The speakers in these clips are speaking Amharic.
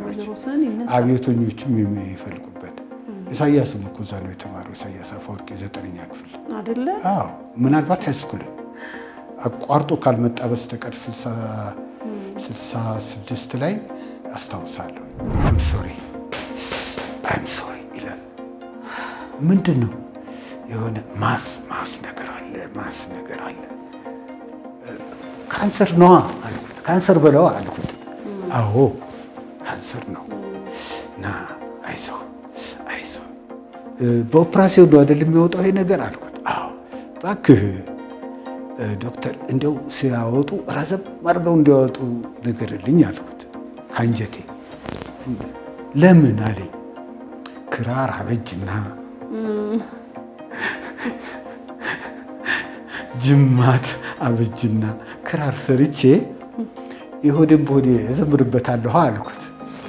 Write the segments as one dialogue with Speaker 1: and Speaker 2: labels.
Speaker 1: ወይዘሮ ሰን ይነሳል።
Speaker 2: አብዮተኞቹም የሚፈልጉበት ኢሳያስም እኮ እዛ ነው የተማረው። ኢሳያስ አፈወርቂ ዘጠነኛ ክፍል
Speaker 1: አይደለ?
Speaker 2: አዎ ምናልባት ሃይስኩልን አቋርጦ ካልመጣ በስተቀር ስልሳ ስድስት ላይ አስታውሳለሁ። አም ሶሪ አም ሶሪ ይላል። ምንድን ነው የሆነ ማስ ማስ ነገር አለ ማስ ነገር አለ። ካንሰር ነዋ አልኩት። ካንሰር በለዋ አልኩት። አዎ ካንሰር ነው እና አይዞህ አይዞህ በኦፕራሲዮን ነው አይደል የሚወጣው ይሄ ነገር አልኩት። አዎ እባክህ ዶክተር እንደው ሲያወጡ ረዘም አድርገው እንዲያወጡ ንገርልኝ አልኩት ከአንጀቴ። ለምን አለኝ። ክራር አበጅና ጅማት አበጅና ክራር ሰርቼ የሆዴን በሆዴ እዘምርበታለሁ አልኩት።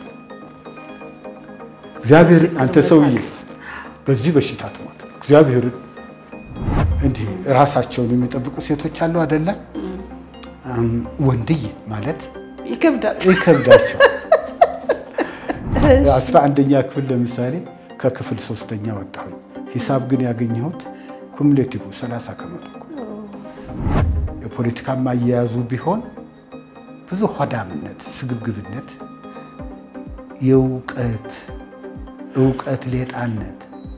Speaker 2: እግዚአብሔር አንተ ሰውዬ በዚህ በሽታ ትሞት እግዚአብሔር እንዲህ ራሳቸውን የሚጠብቁ ሴቶች አሉ አይደለ? ወንድዬ ማለት
Speaker 1: ይከብዳል።
Speaker 2: ይከብዳቸው። አስራ አንደኛ ክፍል ለምሳሌ ከክፍል ሶስተኛ ወጣሁኝ። ሂሳብ ግን ያገኘሁት ኩሙሌቲቭ 30 ከመቶ እኮ። የፖለቲካ አያያዙ ቢሆን ብዙ ሆዳምነት፣ ስግብግብነት፣ የእውቀት እውቀት ሌጣነት፣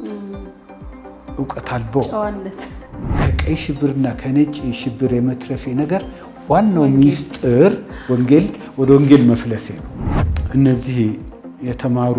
Speaker 2: እውቀት አልቦ
Speaker 1: ጨዋነት
Speaker 2: ከቀይ ሽብርና ከነጭ ሽብር የመትረፌ ነገር ዋናው ሚስጥር ወንጌል ወደ ወንጌል መፍለሴ ነው። እነዚህ የተማሩ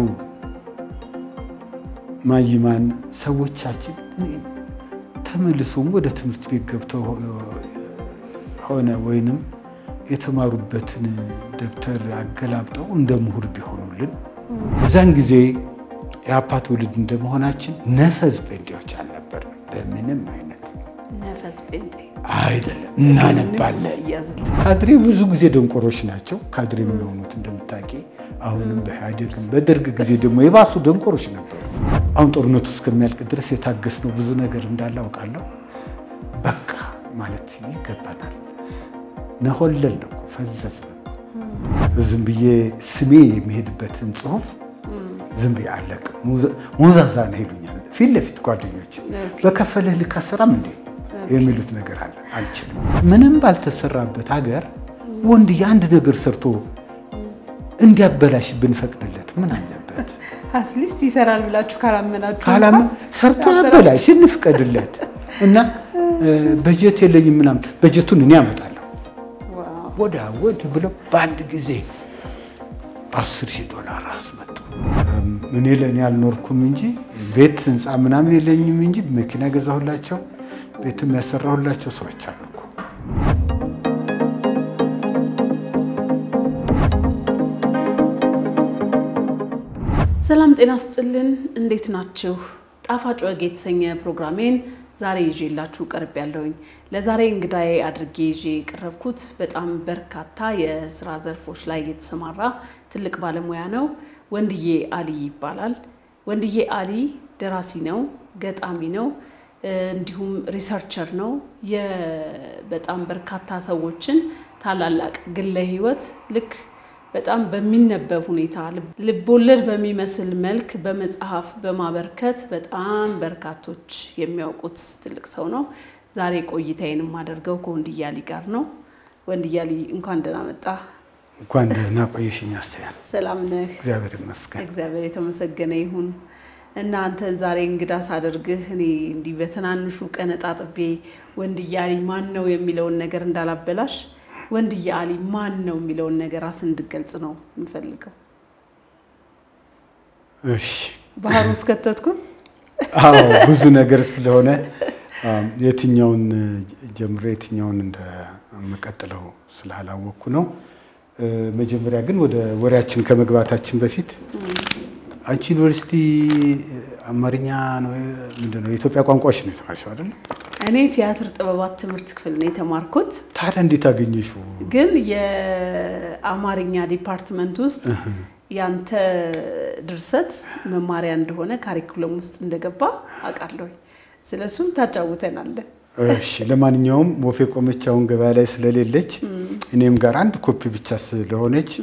Speaker 2: ማይማን ሰዎቻችን ተመልሶም ወደ ትምህርት ቤት ገብተው ሆነ ወይንም የተማሩበትን ደብተር አገላብጠው እንደ ምሁር ቢሆኑልን እዛን ጊዜ የአፓ ትውልድ እንደመሆናችን ነፈዝ ጴንጤዎች አልነበርንም። በምንም አይነት
Speaker 1: ነፈስ ጴንጤ
Speaker 2: አይደለም። እናነባለን።
Speaker 1: እያዝልን
Speaker 2: ካድሬ ብዙ ጊዜ ደንቆሮች ናቸው። ካድሬ የሚሆኑት እንደምታውቂ አሁንም በኢህአዴግም በደርግ ጊዜ ደግሞ የባሱ ደንቆሮች ነበሩ። አሁን ጦርነቱ እስከሚያልቅ ድረስ የታገስነው ብዙ ነገር እንዳለ አውቃለሁ። በቃ ማለት ይገባናል። ነሆለል ነው እኮ ፈዘዝ ነው። ዝም ብዬ ስሜ የሚሄድበትን ጽሁፍ ዝም ብዬ አለቅም። ሞዛዛ ነው ይሉኛል ፊት ለፊት ጓደኞች። በከፈልህ ልክ አሰራም እንዴ የሚሉት ነገር አለ። አልችልም። ምንም ባልተሰራበት ሀገር ወንድ የአንድ ነገር ሰርቶ እንዲያበላሽ ብንፈቅድለት ምን አለበት?
Speaker 1: አትሊስት ይሰራል ብላችሁ ካላመናችሁ
Speaker 2: ካላም
Speaker 1: እንኳን
Speaker 2: ሰርቶ ያበላሽ እንፍቀድለት እና በጀት የለኝም ምናምን በጀቱን እኔ አመጣለሁ
Speaker 1: ዋው፣
Speaker 2: ወደ ወድ ብለው በአንድ ጊዜ አስር ሺህ ዶላር አስመጡ። እኔ ለእኔ አልኖርኩም እንጂ ቤት ህንፃ ምናምን የለኝም እንጂ መኪና ገዛሁላቸው፣ ቤትም ያሰራሁላቸው ሰዎች አሉ እኮ።
Speaker 1: ሰላም ጤና ስጥልን። እንዴት ናችሁ? ጣፋጭ ወግ የተሰኘ ፕሮግራሜን ዛሬ ይዤላችሁ ቀርብ ያለውኝ ለዛሬ እንግዳዬ አድርጌ ይዤ የቀረብኩት በጣም በርካታ የስራ ዘርፎች ላይ የተሰማራ ትልቅ ባለሙያ ነው። ወንድዬ አሊ ይባላል። ወንድዬ አሊ ደራሲ ነው፣ ገጣሚ ነው፣ እንዲሁም ሪሰርቸር ነው። በጣም በርካታ ሰዎችን ታላላቅ ግለ ህይወት ልክ በጣም በሚነበብ ሁኔታ ልቦለድ በሚመስል መልክ በመጽሐፍ በማበርከት በጣም በርካቶች የሚያውቁት ትልቅ ሰው ነው። ዛሬ ቆይታዬን የማደርገው ከወንድዬ አሊ ጋር ነው። ወንድዬ አሊ እንኳን ደህና መጣ።
Speaker 2: እንኳን ደህና ቆየሽኝ አስተያል።
Speaker 1: ሰላም ነህ?
Speaker 2: እግዚአብሔር ይመስገን።
Speaker 1: እግዚአብሔር የተመሰገነ ይሁን። እና አንተን ዛሬ እንግዳ ሳደርግህ እኔ እንዲህ በትናንሹ ቀነጣጥቤ ወንድዬ አሊ ማን ነው የሚለውን ነገር እንዳላበላሽ ወንድዬ አሊ ማን ነው የሚለውን ነገር ራስን እንድገልጽ ነው የምፈልገው።
Speaker 2: እሺ
Speaker 1: ባህሩ ውስጥ ከተትኩ።
Speaker 2: አዎ ብዙ ነገር ስለሆነ የትኛውን ጀምሮ የትኛውን እንደምቀጥለው ስላላወቅኩ ነው። መጀመሪያ ግን ወደ ወሬያችን ከመግባታችን በፊት አንቺ ዩኒቨርሲቲ አማርኛ ነው ምንድን ነው የኢትዮጵያ ቋንቋዎች ነው የተማርሽው አይደለም?
Speaker 1: እኔ ቲያትር ጥበባት ትምህርት ክፍል ነው የተማርኩት።
Speaker 2: ታዲያ እንዴት አገኘሽው?
Speaker 1: ግን የአማርኛ ዲፓርትመንት ውስጥ ያንተ ድርሰት መማሪያ እንደሆነ ካሪኩለም ውስጥ እንደገባ አውቃለሁ። ስለሱም ታጫውተናለህ።
Speaker 2: እሺ ለማንኛውም ወፌ ቆመች አሁን ገበያ ላይ ስለሌለች እኔም ጋር አንድ ኮፒ ብቻ ስለሆነች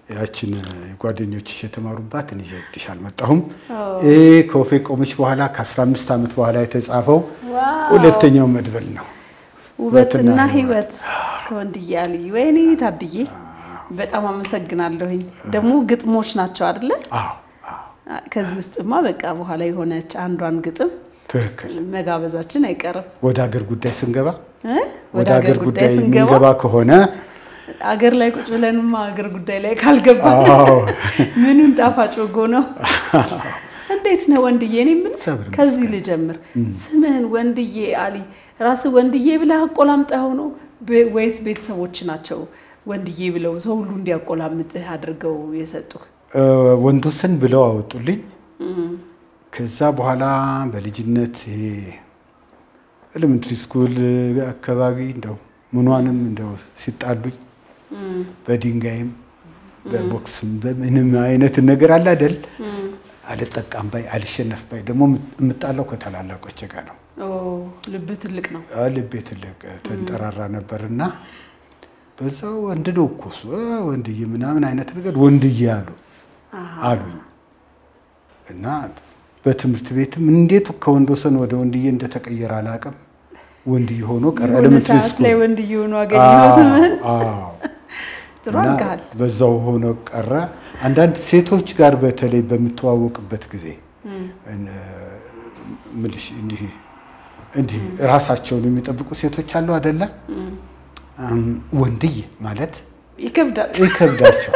Speaker 2: ያችን ጓደኞችሽ የተማሩባትን ይዤልሽ አልመጣሁም።
Speaker 1: አዎ።
Speaker 2: ይሄ ከወፌ ቆመች በኋላ ከ15 ዓመት በኋላ የተጻፈው
Speaker 1: ዋው!
Speaker 2: ሁለተኛው መድብል ነው።
Speaker 1: ውበትና
Speaker 2: ውበትና
Speaker 1: ህይወት ከወንድዬ አልይ። ወይኔ ታድዬ በጣም አመሰግናለሁኝ። ደግሞ ግጥሞች ናቸው አይደለ?
Speaker 2: አዎ አዎ፣
Speaker 1: ከዚህ ውስጥማ በቃ በኋላ የሆነች አንዷን ግጥም
Speaker 2: ትክክል።
Speaker 1: መጋበዛችን አይቀርም
Speaker 2: ወደ አገር ጉዳይ ስንገባ
Speaker 1: እ?
Speaker 2: ወደ አገር ጉዳይ
Speaker 1: ስንገባ
Speaker 2: የምንገባ ከሆነ
Speaker 1: አገር ላይ ቁጭ ብለንማ አገር ጉዳይ ላይ ካልገባ
Speaker 2: አዎ
Speaker 1: ምኑን ጣፋጭ ወጎ ነው። እንዴት ነው ወንድዬ? እኔ ምን
Speaker 2: እግዚአብሔር
Speaker 1: ከዚህ ልጀምር። ስምህን ወንድዬ አሊ ራስህ ወንድዬ ብለህ አቆላምጠኸው ነው በ- ወይስ ቤተሰቦች ናቸው ወንድዬ ብለው ሰው ሁሉ እንዲያቆላምጥህ አድርገው የሰጡህ?
Speaker 2: እ፣ ወንዶሰን ብለው አወጡልኝ። ከዛ በኋላ በልጅነት ይሄ ኤሌመንትሪ ስኩል አካባቢ እንደው ምኗንም እንደው ሲጣሉኝ በድንጋይም በቦክስም በምንም አይነት ነገር አለ አይደል አልጠቃም ባይ አልሸነፍ ባይ ደግሞ የምጣለው ከታላላቆቼ ጋር ነው።
Speaker 1: ኦ ልብህ ትልቅ ነው።
Speaker 2: አ፣ ልቤ ትልቅ ተንጠራራ ነበርና በዛው ወንድ ነው እኮ እሱ እ፣ ወንድዬ ምናምን አይነት ነገር ወንድዬ አሉ
Speaker 1: አሃ።
Speaker 2: አሉኝ እና በትምህርት ቤትም እንዴት ከወንዶሰን ወደ ወንድዬ እንደተቀየረ አላውቅም። ወንድዬ ሆኖ ቀረ።
Speaker 1: የሆነ
Speaker 2: ኤሌመንትሪ
Speaker 1: ሰዓት ላይ
Speaker 2: ስኩል
Speaker 1: ወንድዬ ሆኖ አገኘኸው ስምህን።
Speaker 2: አዎ
Speaker 1: ጥሩ
Speaker 2: እና
Speaker 1: አድርገሃል።
Speaker 2: በዛው ሆኖ ቀረ። አንዳንድ ሴቶች ጋር በተለይ በምተዋወቅበት ጊዜ እነ ምልሽ እንዲህ እንዲህ ራሳቸውን የሚጠብቁ ሴቶች አሉ አይደለ? አም፣ ወንድዬ ማለት
Speaker 1: ይከብዳል።
Speaker 2: ይከብዳቸው።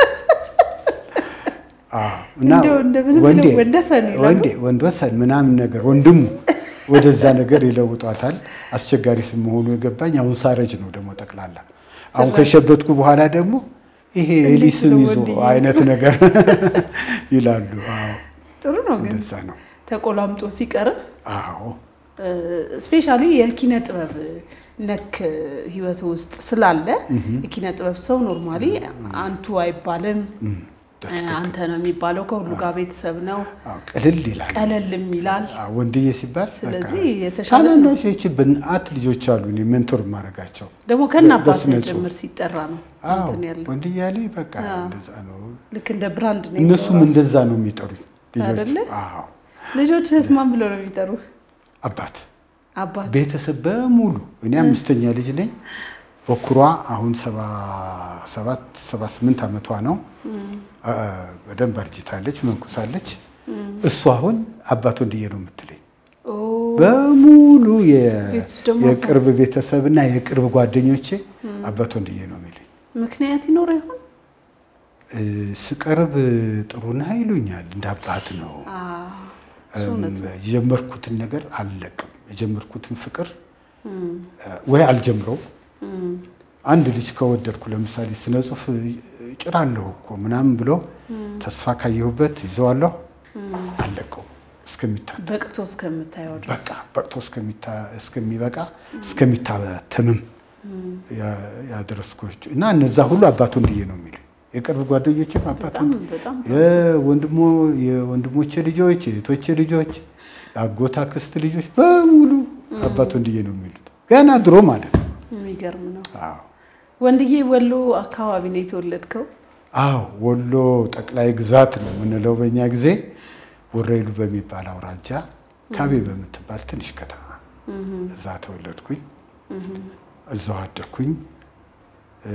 Speaker 2: አዎ፣ እና
Speaker 1: እንደው እንደምንም
Speaker 2: ወንዴ
Speaker 1: ብለው ወንደሰን ይላሉ።
Speaker 2: ወንዴ ወንድወሰን ምናምን ነገር ወንድሙ ወደዛ ነገር ይለውጧታል። አስቸጋሪ ስም መሆኑ የገባኝ አሁን ሳረጅ ነው ደግሞ ጠቅላላ። አሁን ከሸበትኩ በኋላ ደግሞ ይሄ
Speaker 1: እንዴት
Speaker 2: ኤሊ ስም
Speaker 1: ነው
Speaker 2: ይዞ
Speaker 1: ወንድዬ?
Speaker 2: አይነት ነገር ይላሉ። አዎ
Speaker 1: ጥሩ ነው ግን
Speaker 2: እንደዛ ነው።
Speaker 1: ተቆላምጦ ሲቀርብ
Speaker 2: አዎ
Speaker 1: ስፔሻሊ የኪነ ጥበብ ነክ ህይወት ውስጥ ስላለ የኪነ ጥበብ ሰው ኖርማሊ አንቱ አይባልም። አንተ ነው የሚባለው። ከሁሉ ጋር ቤተሰብ ነው።
Speaker 2: አዎ፣ ቅልል ይላል።
Speaker 1: ቀለልም ይላል።
Speaker 2: አዎ፣ ወንድዬ ሲባል
Speaker 1: ስለዚህ የተሻለ ነው።
Speaker 2: ታናናሾች ብንአት ልጆች አሉ እኔ ሜንቶር የማደርጋቸው
Speaker 1: ደግሞ ከነ አባት
Speaker 2: በስነ ጽሁፍ።
Speaker 1: ጭምር ሲጠራ ነው
Speaker 2: አዎ
Speaker 1: እንትን ያለው
Speaker 2: ወንድዬ ያለኝ በቃ
Speaker 1: አዎ።
Speaker 2: እንደዛ ነው።
Speaker 1: ልክ እንደ ብራንድ ነው።
Speaker 2: እነሱም
Speaker 1: የሚለው ራሱ።
Speaker 2: እንደዛ ነው የሚጠሩኝ ልጆች።
Speaker 1: አይደለ?
Speaker 2: አዎ
Speaker 1: ልጆችህስ ማን ብለው ነው የሚጠሩህ?
Speaker 2: አባት
Speaker 1: አባት
Speaker 2: ቤተሰብ በሙሉ እኔ አምስተኛ ልጅ ነኝ። በኩሯ አሁን ሰባ ሰባት ሰባ ስምንት ዓመቷ ነው። አ- በደንብ አርጅታለች፣ መንኩሳለች። እሱ አሁን አባት ወንድዬ ነው የምትለኝ።
Speaker 1: ኦ
Speaker 2: በሙሉ የ-
Speaker 1: ቤት ውስጥ ደግሞ
Speaker 2: የቅርብ ቤተሰብና የቅርብ ጓደኞቼ አባት ወንድዬ ነው የሚሉኝ።
Speaker 1: ምክንያት ይኖረ ይሆን?
Speaker 2: እ፣ ስቀርብ ጥሩ ነህ ይሉኛል። እንደ አባት ነው
Speaker 1: አዎ፣ እሱ እውነት ነው።
Speaker 2: የጀመርኩትን ነገር አልለቅም። የጀመርኩትን ፍቅር ወይ አልጀምረው አንድ ልጅ ከወደድኩ ለምሳሌ ስነ ጽሁፍ ጭራለሁ እኮ ምናምን ብሎ ተስፋ ካየሁበት ይዘዋለሁ፣ አልለቀው እስከሚታ
Speaker 1: በቅቶ እስከምታየው ድረስ
Speaker 2: በቃ በቅቶ እስከሚታ- እስከሚበቃ እስከሚታተምም ያ- ያደረስኩት እና እነዛ ሁሉ አባት ወንድዬ ነው የሚሉ የቅርብ ጓደኞችም አባት
Speaker 1: በጣም
Speaker 2: ወንድ-
Speaker 1: በጣም
Speaker 2: የወንድሞ የወንድሞቼ ልጆች የእህቶቼ ልጆች የአጎት አክስት ልጆች በሙሉ አባት ወንድዬ ነው የሚሉት ገና ድሮ ማለት ነው።
Speaker 1: የሚገርም ነው።
Speaker 2: አዎ
Speaker 1: ወንድዬ ወሎ አካባቢ ነው የተወለድከው?
Speaker 2: አዎ ወሎ ጠቅላይ ግዛት ነው የምንለው በእኛ ጊዜ ወረኢሉ በሚባል አውራጃ ካቤ በምትባል ትንሽ ከተማ እዛ ተወለድኩኝ። እዛው አደግኩኝ። እ፣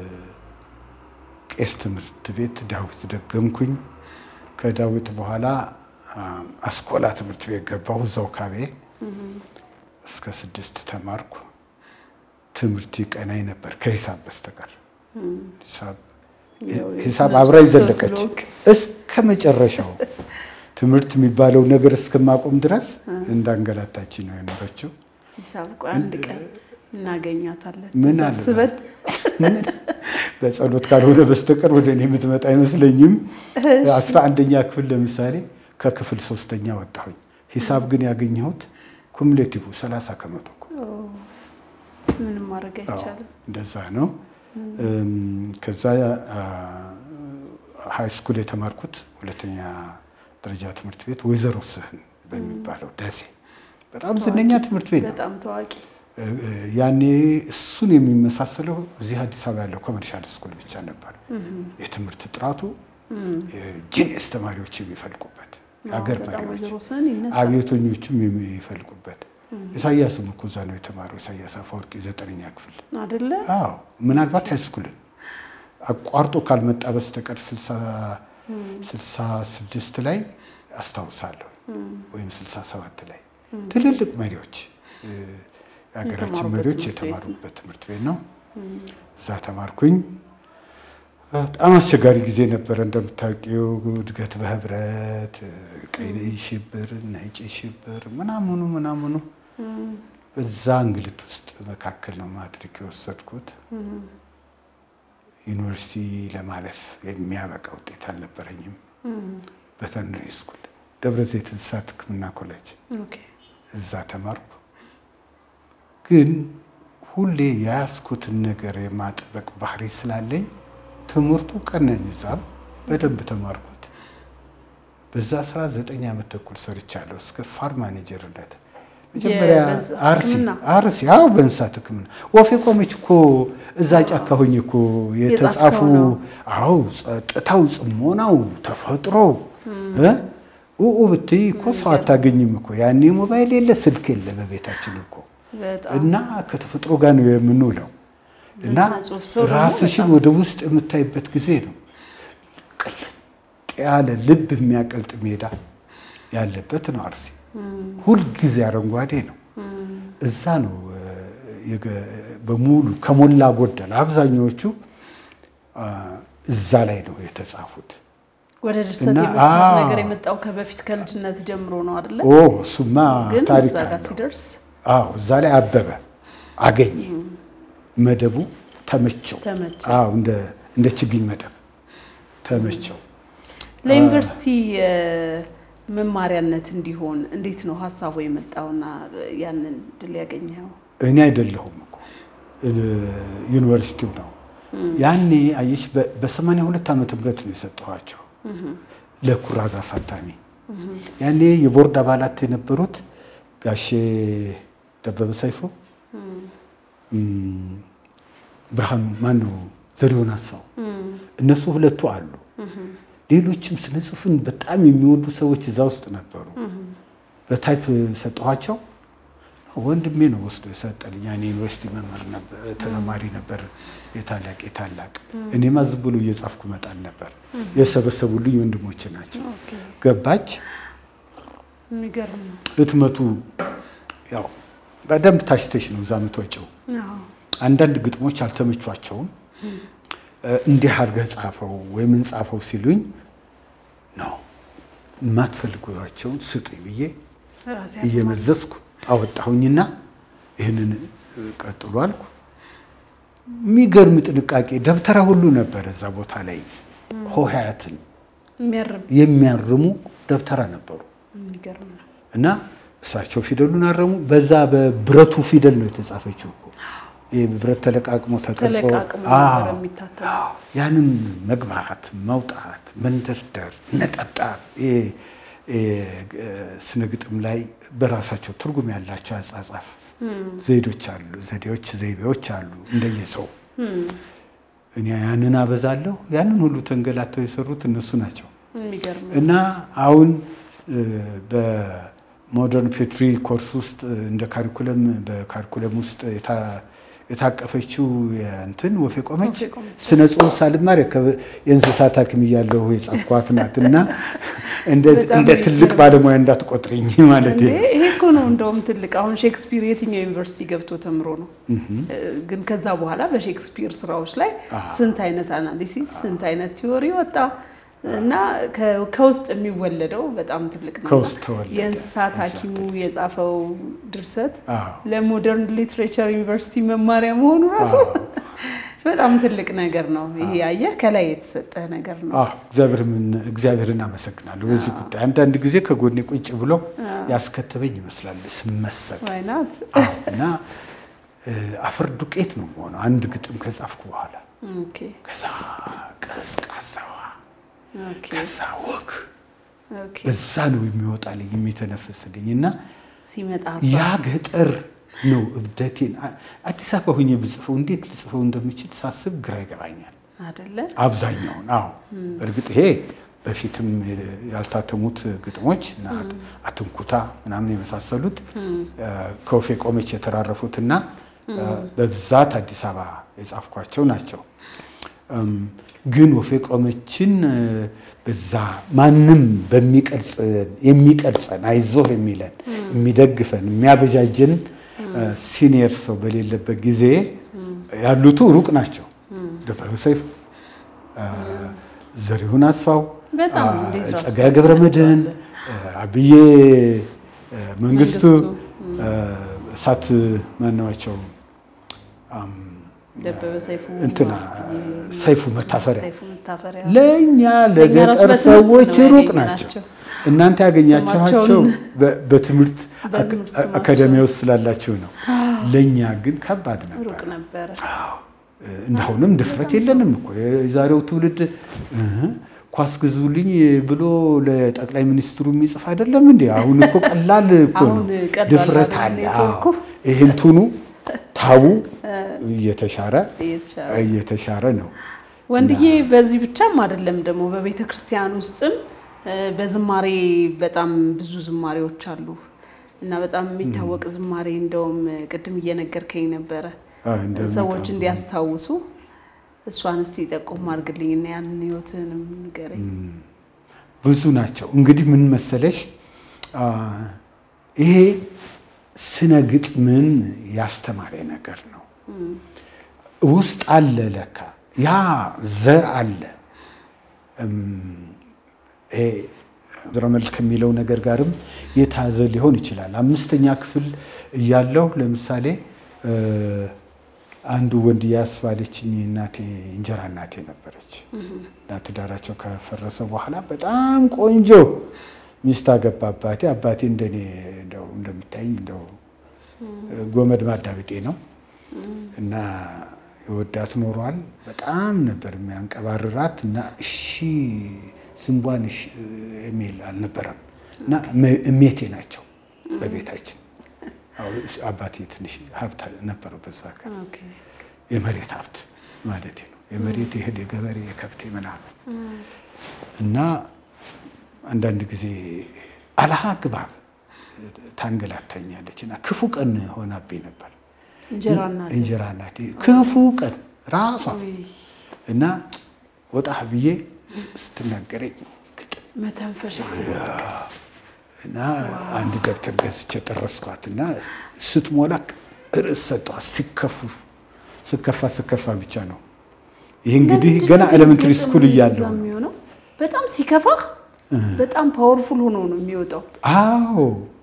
Speaker 2: ቄስ ትምህርት ቤት ዳዊት ደገምኩኝ። ከዳዊት በኋላ አ፣ አስኮላ ትምህርት ቤት ገባሁ። እዛው ካቤ እስከ ስድስት ተማርኩ። ትምህርት ይቀናኝ ነበር ከሂሳብ በስተቀር ሂሳብ
Speaker 1: ያው
Speaker 2: ሂሳብ
Speaker 1: የስነ
Speaker 2: አብራኝ
Speaker 1: ጽሁፍ ሰው
Speaker 2: ዘለቀች
Speaker 1: ስለሆንክ።
Speaker 2: እስከ መጨረሻው ትምህርት የሚባለው ነገር እስከማቆም ድረስ እንዳንገላታች ነው የኖረችው።
Speaker 1: ሂሳብ ቆይ አንድ ቀን እናገኛታለን።
Speaker 2: ምን አለ
Speaker 1: ሰብስበን
Speaker 2: በጸሎት ካልሆነ በስተቀር ወደ እኔ የምትመጣ አይመስለኝም። አስራ አንደኛ ክፍል ለምሳሌ ከክፍል ሶስተኛ ወጣሁኝ። ሂሳብ ግን ያገኘሁት ኩሙሌቲቭ ሰላሳ ከመቶ እኮ።
Speaker 1: ምንም ማድረግ
Speaker 2: አዎ፣
Speaker 1: አይቻልም።
Speaker 2: እንደዛ ነው። እም፣ ከዛ ሃይ ስኩል የተማርኩት ሁለተኛ ደረጃ ትምህርት ቤት ወይዘሮ ስህን በሚባለው ደሴ በጣም ዝነኛ ትምህርት ቤት ነው።
Speaker 1: በጣም ታዋቂ
Speaker 2: ያኔ እሱን የሚመሳሰለው እዚህ አዲስ አበባ ያለው ኮመርሻል ስኩል ብቻ ነበር። የትምህርት ጥራቱ ጂኒየስ ተማሪዎች የሚፈልቁበት የሀገር መሪዎች አብዮተኞችም የሚፈልቁበት ኢሳያስም እኮ እዛ ነው የተማረው። ኢሳያስ አፈወርቂ ዘጠነኛ ክፍል
Speaker 1: አይደለ?
Speaker 2: አዎ ምናልባት ሃይስኩልን አቋርጦ ካልመጣ በስተቀር ስልሳ ስድስት ላይ አስታውሳለሁ ወይም ስልሳ ሰባት ላይ ትልልቅ መሪዎች የሀገራችን መሪዎች የተማሩበት ትምህርት ቤት ነው። እዛ ተማርኩኝ። በጣም አስቸጋሪ ጊዜ ነበረ። እንደምታውቂው እድገት በህብረት ቀይ ሽብር፣ ነጭ ሽብር ምናምኑ ምናምኑ በዛ እንግልት ውስጥ መካከል ነው ማትሪክ የወሰድኩት። ዩኒቨርሲቲ ለማለፍ የሚያበቃ ውጤት አልነበረኝም። በተርነሪ ስኩል ደብረ ዘይት እንስሳት ሕክምና ኮሌጅ እዛ ተማርኩ። ግን ሁሌ የያዝኩትን ነገር የማጥበቅ ባህሪ ስላለኝ ትምህርቱ ቀናኝ። እዛም በደንብ ተማርኩት። በዛ ስራ ዘጠኝ ዓመት ተኩል ሰርቻለሁ እስከ ፋርም ማኔጀርነት። መጀመሪያ አርሲ አርሲ አዎ፣ በእንስሳት ሕክምና ወፌ ቆመች እኮ እዛ ጫካ ሆኜ እኮ የተጻፉ አዎ፣ ጸጥታው፣ ጽሞናው፣ ተፈጥሮው ኡኡ ብትይ እኮ ሰው አታገኝም እኮ ያኔ ሞባይል የለ ስልክ የለ በቤታችን እኮ እና ከተፈጥሮ ጋር ነው የምንውለው እና ራስሽን ወደ ውስጥ የምታይበት ጊዜ ነው። ቅልጥ ያለ ልብ የሚያቀልጥ ሜዳ ያለበት ነው አርሲ። ሁልጊዜ አረንጓዴ ነው። እዛ ነው በሙሉ ከሞላ ጎደል አብዛኛዎቹ እዛ ላይ ነው የተጻፉት።
Speaker 1: ወደ ድርሰት የመሳብ ነገር የመጣው ከበፊት ከልጅነት ጀምሮ ነው አይደለ?
Speaker 2: ኦ እሱማ ታሪክ
Speaker 1: እዛ ጋር
Speaker 2: አለው።
Speaker 1: ሲደርስ
Speaker 2: አዎ እዛ ላይ አበበ አገኘ መደቡ ተመቸው።
Speaker 1: ተመቸው።
Speaker 2: አዎ እንደ እንደ ችግኝ መደብ ተመቸው።
Speaker 1: ለዩኒቨርሲቲ መማሪያነት እንዲሆን እንዴት ነው ሀሳቡ የመጣውና ያንን ድል ያገኘው?
Speaker 2: እኔ አይደለሁም እኮ ዩኒቨርሲቲው ነው። ያኔ አየሽ በሰማንያ ሁለት ዓመተ ምህረት ነው የሰጠኋቸው ለኩራዝ አሳታሚ። ያኔ የቦርድ አባላት የነበሩት ጋሼ ደበበ ሰይፎ፣ ብርሃኑ ማን ነው ዘሪሁን አስፋው፣ እነሱ ሁለቱ አሉ። ሌሎችም ስነ ጽሑፍን በጣም የሚወዱ ሰዎች እዛ ውስጥ ነበሩ። በታይፕ ሰጠኋቸው። ወንድሜ ነው ወስዶ የሰጠልኝ። ያኔ ዩኒቨርሲቲ መምህር ነበር፣ ተማሪ ነበር። የታላቅ የታላቅ እኔማ ዝም ብሎ እየጻፍኩ መጣል ነበር። የሰበሰቡልኝ ወንድሞች ናቸው። ገባች።
Speaker 1: የሚገርም ነው።
Speaker 2: ህትመቱ ያው በደንብ ታሽተሽ ነው እዛ የምትወጪው።
Speaker 1: አዎ።
Speaker 2: አንዳንድ ግጥሞች አልተመቿቸውም። እንዲህ አድርገህ ጻፈው ወይም እንጻፈው ሲሉኝ ነው የማትፈልጓቸውን ስጡኝ ብዬ
Speaker 1: ራሴ
Speaker 2: እየመዘዝኩ አወጣሁኝና ይህንን ቀጥሎ አልኩ። የሚገርም ጥንቃቄ ደብተራ ሁሉ ነበረ እዛ ቦታ ላይ ሆሄያትን
Speaker 1: የሚያርም
Speaker 2: የሚያርሙ ደብተራ ነበሩ
Speaker 1: የሚገርም ነው።
Speaker 2: እና እሳቸው ፊደሉን አረሙ። በዛ በብረቱ ፊደል ነው የተጻፈችው እኮ ይህ ብረት ተለቃቅሞ ተቀርጾ
Speaker 1: ተለቃቅሞ
Speaker 2: አዎ።
Speaker 1: ነበር የሚታተመው።
Speaker 2: ያንን መግባት መውጣት መንደርደር ነጠብጣብ ይሄ ስነ ግጥም ላይ በራሳቸው ትርጉም ያላቸው አጻጻፍ ዘዴዎች አሉ ዘዴዎች ዘይቤዎች አሉ እንደየሰው እኔ ያንን አበዛለሁ ያንን ሁሉ ተንገላተው የሰሩት እነሱ ናቸው
Speaker 1: የሚገርም ነው።
Speaker 2: እና አሁን በሞደርን ፔትሪ ኮርስ ውስጥ እንደ ካሪኩለም በካሪኩለም ውስጥ የታ- የታቀፈችው እንትን ወፌ ቆመች
Speaker 1: ወፌ ቆመች።
Speaker 2: ስነ ጽሁፍ ሳልማር የከ- የእንስሳት ሐኪም እያለሁ የጻፍኳት ናት እና እንደ
Speaker 1: በጣም
Speaker 2: እንደ ትልቅ ባለሙያ እንዳትቆጥርኝ ማለት
Speaker 1: እንዴ ይሄ እኮ ነው እንደውም ትልቅ አሁን ሼክስፒር የትኛው ዩኒቨርሲቲ ገብቶ ተምሮ ነው? ግን ከዛ በኋላ በሼክስፒር ስራዎች ላይ ስንት አይነት አናሊሲስ ስንት አይነት ቲዎሪ ወጣ እና ከ- ከውስጥ የሚወለደው በጣም ትልቅ ነው።
Speaker 2: ከውስጥ ተወለደ።
Speaker 1: የእንስሳት ሐኪሙ የጻፈው ድርሰት
Speaker 2: አዎ።
Speaker 1: ለሞደርን ሊትሬቸር ዩኒቨርሲቲ መማሪያ መሆኑ ራሱ በጣም ትልቅ ነገር ነው። ይሄ ያየህ ከላይ የተሰጠ ነገር ነው።
Speaker 2: አዎ እግዚአብሔርን እግዚአብሔርን አመሰግናለሁ በዚህ ጉዳይ። አንዳንድ ጊዜ ከጎኔ ቁጭ ብሎ ያስከተበኝ ይመስላል ስመሰጥ
Speaker 1: ዋይናት
Speaker 2: አዎ፣ እና እ፣ አፈር ዱቄት ነው የምሆነው አንድ ግጥም ከጻፍኩ በኋላ
Speaker 1: ኦኬ
Speaker 2: ከዛ ቀዝቃዛዋ
Speaker 1: ኦኬ
Speaker 2: ከዛ ወግ
Speaker 1: ኦኬ
Speaker 2: በዛ ነው የሚወጣልኝ የሚተነፍስልኝ እና
Speaker 1: ሲመጣ
Speaker 2: ያ ገጠር ነው እብደቴን። አዲስ አበባ ሁኜ ብጽፈው እንዴት ልጽፈው እንደምችል ሳስብ ግራ ይገባኛል።
Speaker 1: አይደለ?
Speaker 2: አብዛኛውን አዎ፣ እርግጥ ይሄ በፊትም ያልታተሙት ግጥሞች እና አትንኩታ ምናምን የመሳሰሉት ከወፌ ቆመች የተራረፉትና በብዛት አዲስ አበባ የጻፍኳቸው ናቸው። ግን ወፌ ቆመችን በዛ ማንም በሚቀርጸን የሚቀርጸን አይዞህ የሚለን የሚደግፈን የሚያበጃጀን ሲኒየር ሰው በሌለበት ጊዜ ያሉቱ ሩቅ ናቸው። ደበበ ሰይፉ፣ ዘሪሁን አስፋው፣
Speaker 1: በጣም እንዴት ራሱ
Speaker 2: ጸጋዬ ገብረ መድኅን፣ አብዬ መንግስቱ፣ እሳት ማናቸው
Speaker 1: ደበበ ሰይፉ
Speaker 2: እንትና ሰይፉ መታፈሪያ
Speaker 1: ሰይፉ መታፈሪያ
Speaker 2: ለእኛ
Speaker 1: ለእኛ ራሱ
Speaker 2: ለገጠር
Speaker 1: በትምህርት
Speaker 2: ሰዎች
Speaker 1: ነው
Speaker 2: ሩቅ
Speaker 1: ያገኘናቸው።
Speaker 2: ናቸው። እናንተ ያገኛችኋቸው
Speaker 1: ስማቸውን
Speaker 2: በ- በትምህርት
Speaker 1: በትምህርት
Speaker 2: አካ-
Speaker 1: ስማቸው።
Speaker 2: አካዳሚ ውስጥ ስላላችሁ ነው። ለእኛ ግን ከባድ ነበር።
Speaker 1: ሩቅ ነበረ።
Speaker 2: እንዳሁንም ድፍረት የለንም እኮ የዛሬው ትውልድ እህ ኳስ ግዙልኝ ብሎ ለጠቅላይ ሚኒስትሩ የሚጽፍ አይደለም እንዴ? አሁን እኮ ቀላል እኮ ነው፣
Speaker 1: አሁን ቀላል
Speaker 2: ድፍረት
Speaker 1: አይደል
Speaker 2: አለ።
Speaker 1: ኔትወርኩ?
Speaker 2: አዎ። ይህ እንትኑ ታቡ እየተሻረ
Speaker 1: እየተሻለ
Speaker 2: እየተሻረ ነው።
Speaker 1: ወንድዬ በዚህ ብቻም አይደለም ደግሞ በቤተ ክርስቲያን ውስጥም እ፣ በዝማሬ በጣም ብዙ ዝማሬዎች አሉ እና በጣም የሚታወቅ ዝማሬ እንደውም ቅድም እየነገርከኝ ነበረ
Speaker 2: አዎ፣ እንደምታውቁ።
Speaker 1: ሰዎች እንዲያስታውሱ እሷን እስቲ ጠቆም አድርግልኝ እና ያንን ህይወትህንም ንገረኝ።
Speaker 2: ብዙ ናቸው። እንግዲህ ምን መሰለሽ አ፣ ይሄ ስነ ግጥምን ያስተማረ ነገር ነው። ውስጥ አለ ለካ ያ ዘር አለ። እም፣ ይሄ ዝረመል ከሚለው ነገር ጋርም የታዘ ሊሆን ይችላል። አምስተኛ ክፍል እያለሁ ለምሳሌ እ፣ አንዱ ወንድ ያስባለችኝ እናቴ እንጀራ እናቴ ነበረች እና ትዳራቸው ከፈረሰ በኋላ በጣም ቆንጆ ሚስት አገባ አባቴ። አባቴ እንደኔ እንደው እንደምታይ እንደው ጎመድ ማዳብጤ ነው እና የወዳት ኖሯል። በጣም ነበር የሚያንቀባርራት እና እሺ ዝንቧን እሺ የሚል አልነበረም እና እመ- እሜቴ ናቸው በቤታችን። አዎ፣ አባቴ ትንሽ ሀብት ነበረው በዛ ቀን
Speaker 1: ኦኬ።
Speaker 2: የመሬት ሀብት ማለት ነው። የመሬት የእህል የገበሬ የከብቴ ምናምን እና አንዳንድ ጊዜ አለአግባብ ታንገላታኛለች እና ክፉ ቀን ሆናብኝ ነበር።
Speaker 1: እንጀራ እናት
Speaker 2: እንጀራ እናቴ ክፉ ቀን ራሷ እና ወጣ ብዬ ስትናገረኝ ግጥም
Speaker 1: መተንፈሻ
Speaker 2: እና አንድ ደብተር ገዝቼ ጠረስኳት እና ስትሞላ ርዕስ ሰጠኋት። ሲከፉ ስከፋ ስከፋ ብቻ ነው። ይህ እንግዲህ
Speaker 1: ለምንድን
Speaker 2: ገና
Speaker 1: ነው
Speaker 2: ኤሌመንትሪ
Speaker 1: ግጥም
Speaker 2: ስኩል እያለሁ
Speaker 1: እንደዛ
Speaker 2: ነው።
Speaker 1: የሚሆነው? በጣም ሲከፋ በጣም ፓወርፉል ሆኖ ነው የሚወጣው።
Speaker 2: አዎ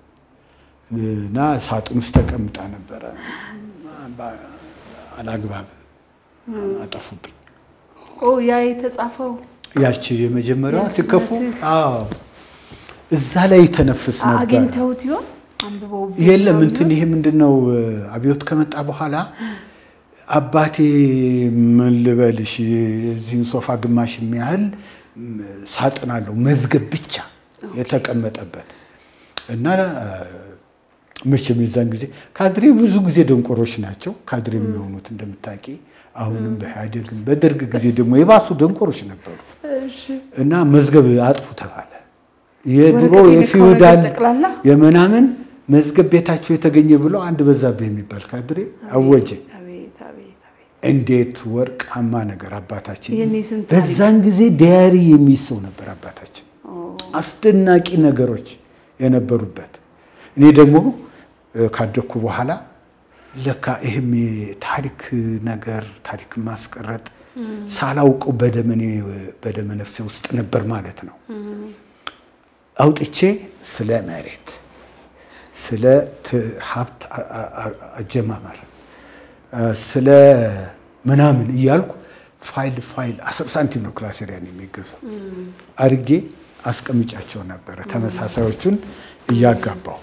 Speaker 2: እና ሳጥን ውስጥ ተቀምጣ ነበረ። አላግባብ አጠፉብኝ።
Speaker 1: ኦ ያ የተጻፈው
Speaker 2: ያቺ የመጀመሪያዋ ሲከፉ
Speaker 1: የልጅነትህ
Speaker 2: አዎ እዛ ላይ ተነፍስ ነበር።
Speaker 1: አግኝተውት ይሆን አንብበው
Speaker 2: የለም እንትን ይሄ ምንድን ነው አብዮት ከመጣ በኋላ አባቴ ምን ልበልሽ የዚህን ሶፋ ግማሽ የሚያህል ሳጥን አለው መዝገብ ብቻ የተቀመጠበት እና መቼም የዛን ጊዜ ካድሬ ብዙ ጊዜ ደንቆሮች ናቸው። ካድሬ የሚሆኑት እንደምታውቂ አሁንም በኢህአዴግም በደርግ ጊዜ ደግሞ የባሱ ደንቆሮች ነበሩ
Speaker 1: እሺ
Speaker 2: እና መዝገብ አጥፉ ተባለ። የድሮ
Speaker 1: ወረቀት
Speaker 2: የፊውዳል
Speaker 1: የነካው ጠቅላላ?
Speaker 2: የምናምን መዝገብ ቤታቸው የተገኘ ብሎ አንድ በዛብህ የሚባል ካድሬ አወጀ።
Speaker 1: አቤት አቤት አቤት
Speaker 2: እንዴት ወርቃማ ነገር አባታችን!
Speaker 1: ይህኔ ስንት
Speaker 2: በዛን ጊዜ ዲያሪ የሚይዝ ሰው ነበር አባታችን። አስደናቂ ነገሮች የነበሩበት። እኔ ደግሞ እ፣ ካደግኩ በኋላ ለካ ይህም የታሪክ ነገር ታሪክ ማስቀረጥ ሳላውቀው በደመኔ በደመ ነፍሴ ውስጥ ነበር ማለት ነው። አውጥቼ ስለ መሬት፣ ስለ ት- ሀብት አ- አ- አ- አጀማመር፣ እ፣ ስለ ምናምን እያልኩ ፋይል ፋይል አስር ሳንቲም ነው ክላሴሪያን የሚገዛው አድርጌ አስቀምጫቸው ነበረ። ተመሳሳዮቹን እያጋባው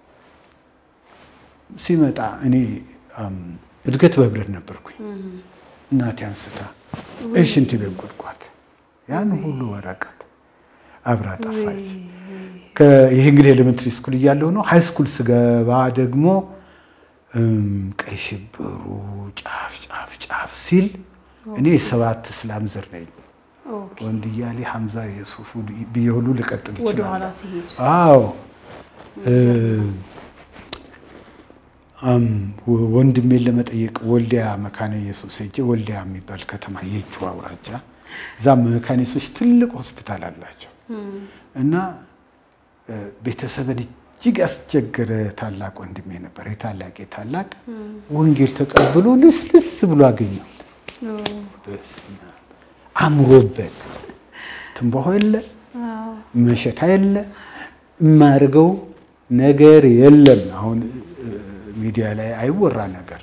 Speaker 2: ሲመጣ እኔ አም፣ እድገት በህብረት ነበርኩኝ። እናቴ አንስታ እሺ እንትን ቤት ጎድጓት ያን ሁሉ ወረቀት አብራ ጠፋች። ከ- ይሄ እንግዲህ ኤሌመንትሪ ስኩል እያለሁ ነው። ሃይ ስኩል ስገባ ደግሞ እ፣ ቀይ ሽብሩ ጫፍ ጫፍ ጫፍ ሲል እኔ የሰባት እስላም ዘር ነኝ። ወንድ እያሌ ሐምዛ የሱፉ ብዬ ሁሉ ልቀጥል
Speaker 1: ወደ ኋላ
Speaker 2: ይችላል።
Speaker 1: ሲሄድ
Speaker 2: አዎ ወንድሜን ለመጠየቅ ወልዲያ መካነ ኢየሱስ ሄጄ ወልዲያ የሚባል ከተማ የእጁ አውራጃ እዛ መካነ ኢየሱስ ትልቅ ሆስፒታል አላቸው እና ቤተሰብን እጅግ ያስቸገረ ታላቅ ወንድሜ ነበር። የታላቅ የታላቅ ወንጌል ተቀብሎ ልስልስ ብሎ አገኘሁት። በስመ አብ። አምሮበት ትንባሆ የለ መሸታ የለ የማያደርገው ነገር የለም። አሁን ሚዲያ ላይ አይወራ ነገር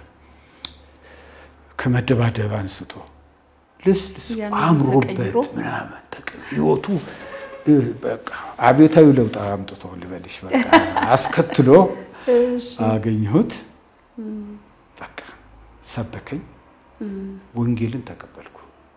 Speaker 2: ከመደባደብ አንስቶ ልስልስ
Speaker 1: ያንን
Speaker 2: አምሮበት
Speaker 1: ተቀይሮ?
Speaker 2: ምናምን ተቀ- ህይወቱ እ፣ በቃ አብዮታዊ ለውጥ አምጥቶ ልበልሽ በቃ አስከትሎ አገኘሁት። በቃ ሰበከኝ፣ ወንጌልን ተቀበልኩ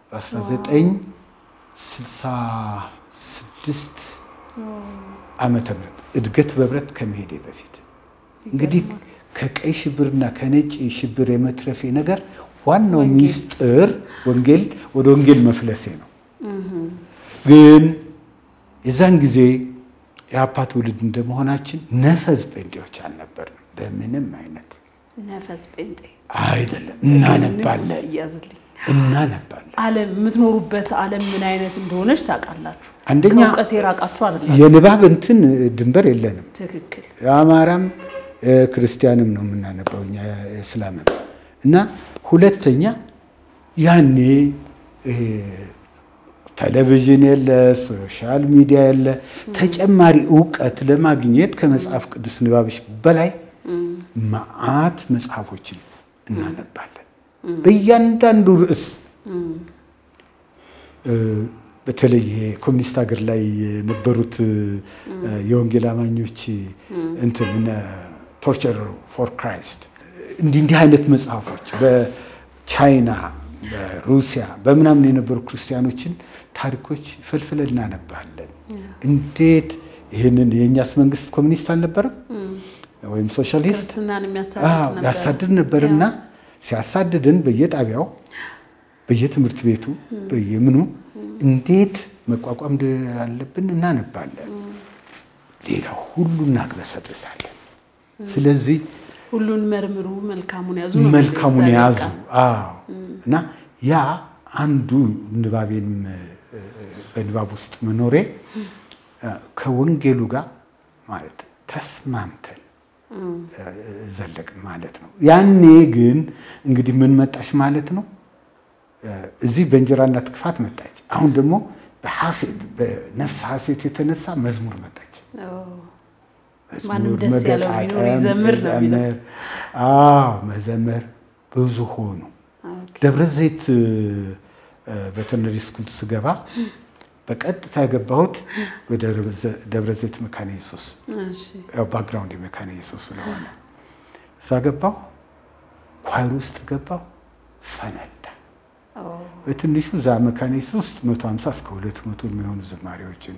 Speaker 2: በ1966 ዓመተ ምህረት እድገት በህብረት ከመሄዴ በፊት እንግዲህ ከቀይ ሽብርና ከነጭ ሽብር የመትረፌ ነገር ዋናው
Speaker 1: ወንጌል።
Speaker 2: ሚስጥር ወንጌል ወደ ወንጌል መፍለሴ ነው። ግን የዛን ጊዜ የአፓ ትውልድ እንደመሆናችን ነፈዝ ጴንጤዎች አልነበርንም። በምንም አይነት
Speaker 1: ነፈስ ጴንጤ
Speaker 2: አይደለም። እናነባለን
Speaker 1: እያዝልኝ
Speaker 2: እናነባለን።
Speaker 1: ዓለም የምትኖሩበት ዓለም ምን አይነት እንደሆነች ታውቃላችሁ።
Speaker 2: አንደኛ
Speaker 1: ከእውቀት የራቃችሁ አይደላችሁ።
Speaker 2: የንባብ እንትን ድንበር የለንም።
Speaker 1: ትክክል።
Speaker 2: የአማራም እ፣ ክርስቲያንም ነው የምናነባው እኛ እስላምም እና ሁለተኛ ያኔ ይሄ ቴሌቪዥን የለ፣ ሶሻል ሚዲያ የለ። ተጨማሪ እውቀት ለማግኘት ከመጽሐፍ ቅዱስ ንባብሽ በላይ መዓት መጽሐፎችን እናነባለን። በእያንዳንዱ ርዕስ እ፣ በተለይ ይሄ ኮሚኒስት ሀገር ላይ የነበሩት እ፣ የወንጌል አማኞች እንትን እነ ቶርቸር ፎር ክራይስት እንዲህ እንዲህ አይነት መጽሐፎች በቻይና በሩሲያ በምናምን የነበሩ ክርስቲያኖችን ታሪኮች ፈልፍለን እናነባለን። እንዴት ይህንን የእኛስ መንግስት ኮሚኒስት አልነበረም ወይም ሶሻሊስት
Speaker 1: ክርስትናን
Speaker 2: አዎ፣
Speaker 1: የሚያሳድድ ነበር።
Speaker 2: ያሳድድ ነበርና ሲያሳድድን በየጣቢያው በየትምህርት ቤቱ በየምኑ እንዴት መቋቋም እንዳለብን እናነባለን። ሌላው ሁሉ እናግበሰብሳለን። ስለዚህ
Speaker 1: ሁሉን መርምሩ፣ መልካሙን ያዙ ነው
Speaker 2: መልካሙን
Speaker 1: የሚለው
Speaker 2: የያዙ
Speaker 1: እግዚአብሔር ቃል።
Speaker 2: አዎ። እና ያ አንዱ ንባቤን በንባብ ውስጥ መኖሬ እ፣ ከወንጌሉ ጋር ማለት ተስማምተን እ፣ ዘለቅን ማለት ነው። ያኔ ግን እንግዲህ ምን መጣች ማለት ነው እ፣ እዚህ በእንጀራ እናት ክፋት መጣች። አሁን ደግሞ በሐሴት በነፍስ ሐሴት የተነሳ መዝሙር መጣች።
Speaker 1: ኦ፣ ማንም
Speaker 2: መዝሙር፣
Speaker 1: ደስ ያለው ቢኖር
Speaker 2: መገጣጠም፣
Speaker 1: ይዘምር ነው የሚለው።
Speaker 2: መዘመር። አዎ መዘመር ብዙ ሆኑ።
Speaker 1: ኦኬ።
Speaker 2: ደብረ ዘይት ቬተርነሪ ስኩል ስገባ በቀጥታ የገባሁት ወደ ደብረ ዘይት መካነ ኢየሱስ
Speaker 1: እሺ።
Speaker 2: ያው ባክግራውንድ የመካነ ኢየሱስ ስለሆነ እዛ ገባሁ። ኳይር ውስጥ ገባሁ። ፈነዳ።
Speaker 1: ኦ፣
Speaker 2: በትንሹ እዛ መካነ ኢየሱስ ውስጥ 150 እስከ 200 የሚሆኑ ዝማሬዎችን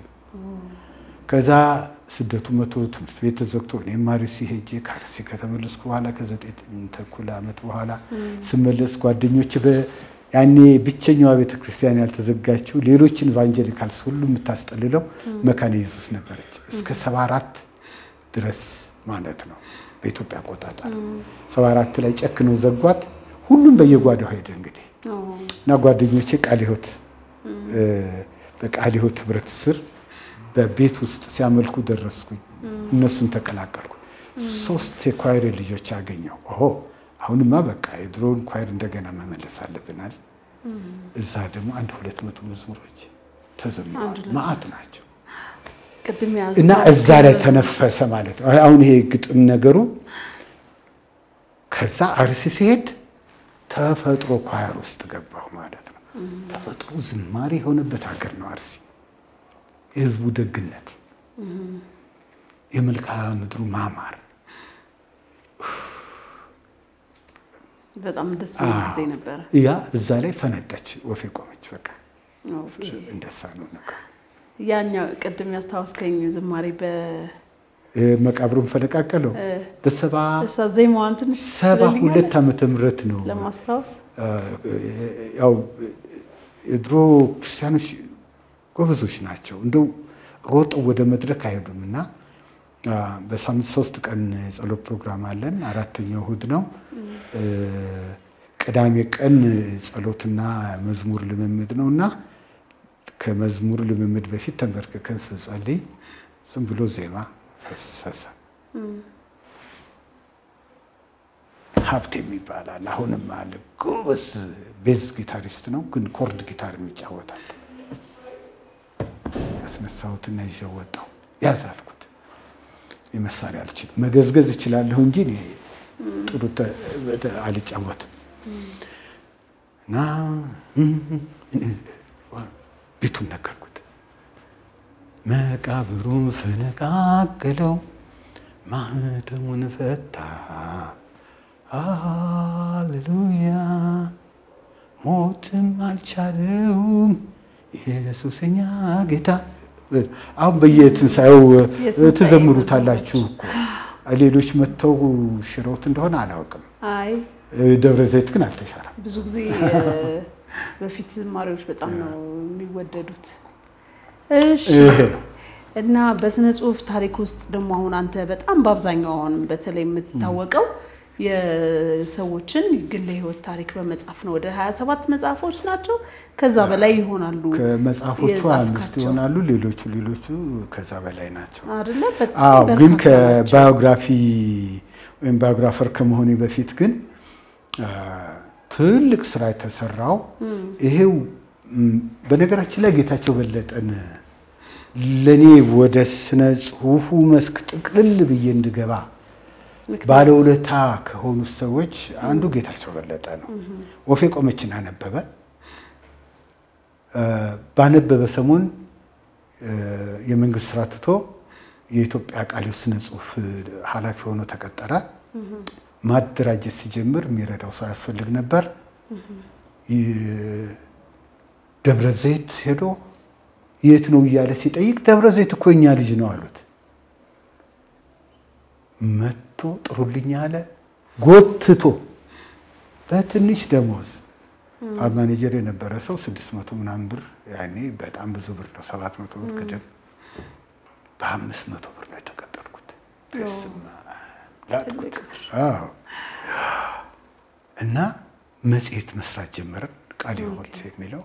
Speaker 2: ከዛ ስደቱ መቶ ትምህርት ቤት ተዘግቶ እኔም አርሲ ሄጄ ከአርሲ ከተመለስኩ በኋላ ከዘጠኝ ተኩል ዓመት በኋላ ስመለስ ጓደኞች ያኔ ብቸኛዋ ቤተ ክርስቲያን ያልተዘጋችው ሌሎችን ኢቫንጀሊካልስ ሁሉ የምታስጠልለው መካነ ኢየሱስ ነበረች እስከ ሰባ አራት ድረስ ማለት ነው በኢትዮጵያ አቆጣጠር ሰባ አራት ላይ ጨክነው ዘጓት። ሁሉም በየጓዳው ሄደ እንግዲህ
Speaker 1: ኦ፣
Speaker 2: እና ጓደኞቼ ቃለ ሕይወት እ፣ በቃለ ሕይወት ህብረት ስር በቤት ውስጥ ሲያመልኩ ደረስኩኝ። እነሱን ተቀላቀልኩ። ሶስት የኳይር ልጆች አገኘሁ። ኦሆ አሁንማ በቃ የድሮውን ኳይር እንደገና መመለስ አለብናል። እዛ ደግሞ አንድ ሁለት መቶ መዝሙሮች ተዘምረዋል። መዓት ናቸው
Speaker 1: ቅድም
Speaker 2: እና
Speaker 1: ያዝነው
Speaker 2: እዛ ላይ ተነፈሰ ማለት ነው። አሁን ይሄ ግጥም ነገሩ ከዛ አርሲ ሲሄድ ተፈጥሮ ኳየር ውስጥ ገባሁ ማለት ነው። ተፈጥሮ ዝማሬ የሆነበት ሀገር ነው አርሲ። የህዝቡ ደግነት፣ የመልክዓ ምድሩ ማማር
Speaker 1: በጣም ደስ የሚል ጊዜ ነበረ።
Speaker 2: ያ እዛ ላይ ፈነዳች፣ ወፌ ቆመች። በቃ
Speaker 1: ኦኬ።
Speaker 2: እንደሳ ነው ነገር።
Speaker 1: ያኛው ቅድም ያስታወስከኝ ዝማሬ በ
Speaker 2: መቃብሩን ፈለቃቀለው በሰባ
Speaker 1: እሷ ዜማዋን ትንሽ
Speaker 2: ሰባ
Speaker 1: ትልልኛለች
Speaker 2: ሁለት ዓመተ ምህረት ነው።
Speaker 1: ለማስታወስ
Speaker 2: ያው የድሮ ክርስቲያኖች ጎበዞች ናቸው። እንደው ሮጠው ወደ መድረክ አይሄዱም እና በሳምንት ሶስት ቀን የጸሎት ፕሮግራም አለን። አራተኛው እሁድ ነው። ቅዳሜ ቀን ጸሎትና መዝሙር ልምምድ ነው እና ከመዝሙር ልምምድ በፊት ተንበርክከን ስንጸልይ ዝም ብሎ ዜማ ፈሰሰ። ሀብት የሚባላል አሁንም አለ። ጎበዝ ቤዝ ጊታሪስት ነው፣ ግን ኮርድ ጊታር የሚጫወታል። ያስነሳሁትና ይዤው ወጣሁ። ያዝ አልኩት። የመሳሪያ አልችልም፣ መገዝገዝ እችላለሁ እንጂ እኔ ጥሩ አልጫወትም። እና ቤቱን ነገርኩት። መቃብሩን ፈነቃቅለው ማህተሙን ፈታ። ሃሌሉያ ሞትም አልቻለውም ኢየሱሰኛ ጌታ። አሁን በየትንሣኤው ትዘምሩታላችሁ እኮ ሌሎች መጥተው ሽረውት እንደሆነ አላውቅም።
Speaker 1: አይ
Speaker 2: ደብረ ዘይት ግን አልተሻረም።
Speaker 1: ብዙ ጊዜ በፊት ዝማሬዎች በጣም ነው የሚወደዱት። እሺ
Speaker 2: ይሄ ነው
Speaker 1: እና በስነ ጽሁፍ ታሪክ ውስጥ ደግሞ አሁን አንተ በጣም በአብዛኛው አሁን በተለይ የምትታወቀው የሰዎችን ግለ ህይወት ታሪክ በመጻፍ ነው። ወደ 27 መጽሐፎች ናቸው፣ ከዛ በላይ ይሆናሉ
Speaker 2: ከመጽሐፎቹ አምስት
Speaker 1: የጻፍካቸው
Speaker 2: ይሆናሉ። ሌሎቹ ሌሎቹ ከዛ በላይ ናቸው።
Speaker 1: አይደለ? በጣም
Speaker 2: አዎ ግን
Speaker 1: በርካታ ናቸው።
Speaker 2: ከባዮግራፊ ወይም ባዮግራፈር ከመሆኔ በፊት ግን አ፣ ትልቅ ስራ የተሰራው ይሄው ም፣ በነገራችን ላይ ጌታቸው በለጠን ለእኔ ወደ ስነ ጽሁፉ መስክ ጥቅልል ብዬ እንድገባ
Speaker 1: ምክንያት-
Speaker 2: ባለውለታ ከሆኑ ሰዎች አንዱ ጌታቸው በለጠ ነው። ወፌ ቆመችን አነበበ። አ፣ ባነበበ ሰሞን አ፣ የመንግስት ስራ ትቶ የኢትዮጵያ ቃለ ስነ ጽሁፍ ኃላፊ ሆኖ ተቀጠረ። ማደራጀት ሲጀምር የሚረዳው ሰው ያስፈልግ ነበር። ይ- ደብረ ዘይት ሄዶ የት ነው እያለ ሲጠይቅ ደብረ ዘይት እኮ የኛ ልጅ ነው አሉት። መጥቶ ጥሩልኝ አለ። ጎትቶ በትንሽ ደሞዝ ፋብ ማኔጀር የነበረ ሰው ስድስት መቶ ምናምን ብር ያኔ በጣም ብዙ ብር ነው፣ ሰባት መቶ ብር ገደም በአምስት መቶ ብር ነው የተቀጠርኩት። በስመ አብ ላጥኩት። አዎ። እና መጽሔት መስራት ጀመርን። ቃለ ሕይወት የሚለው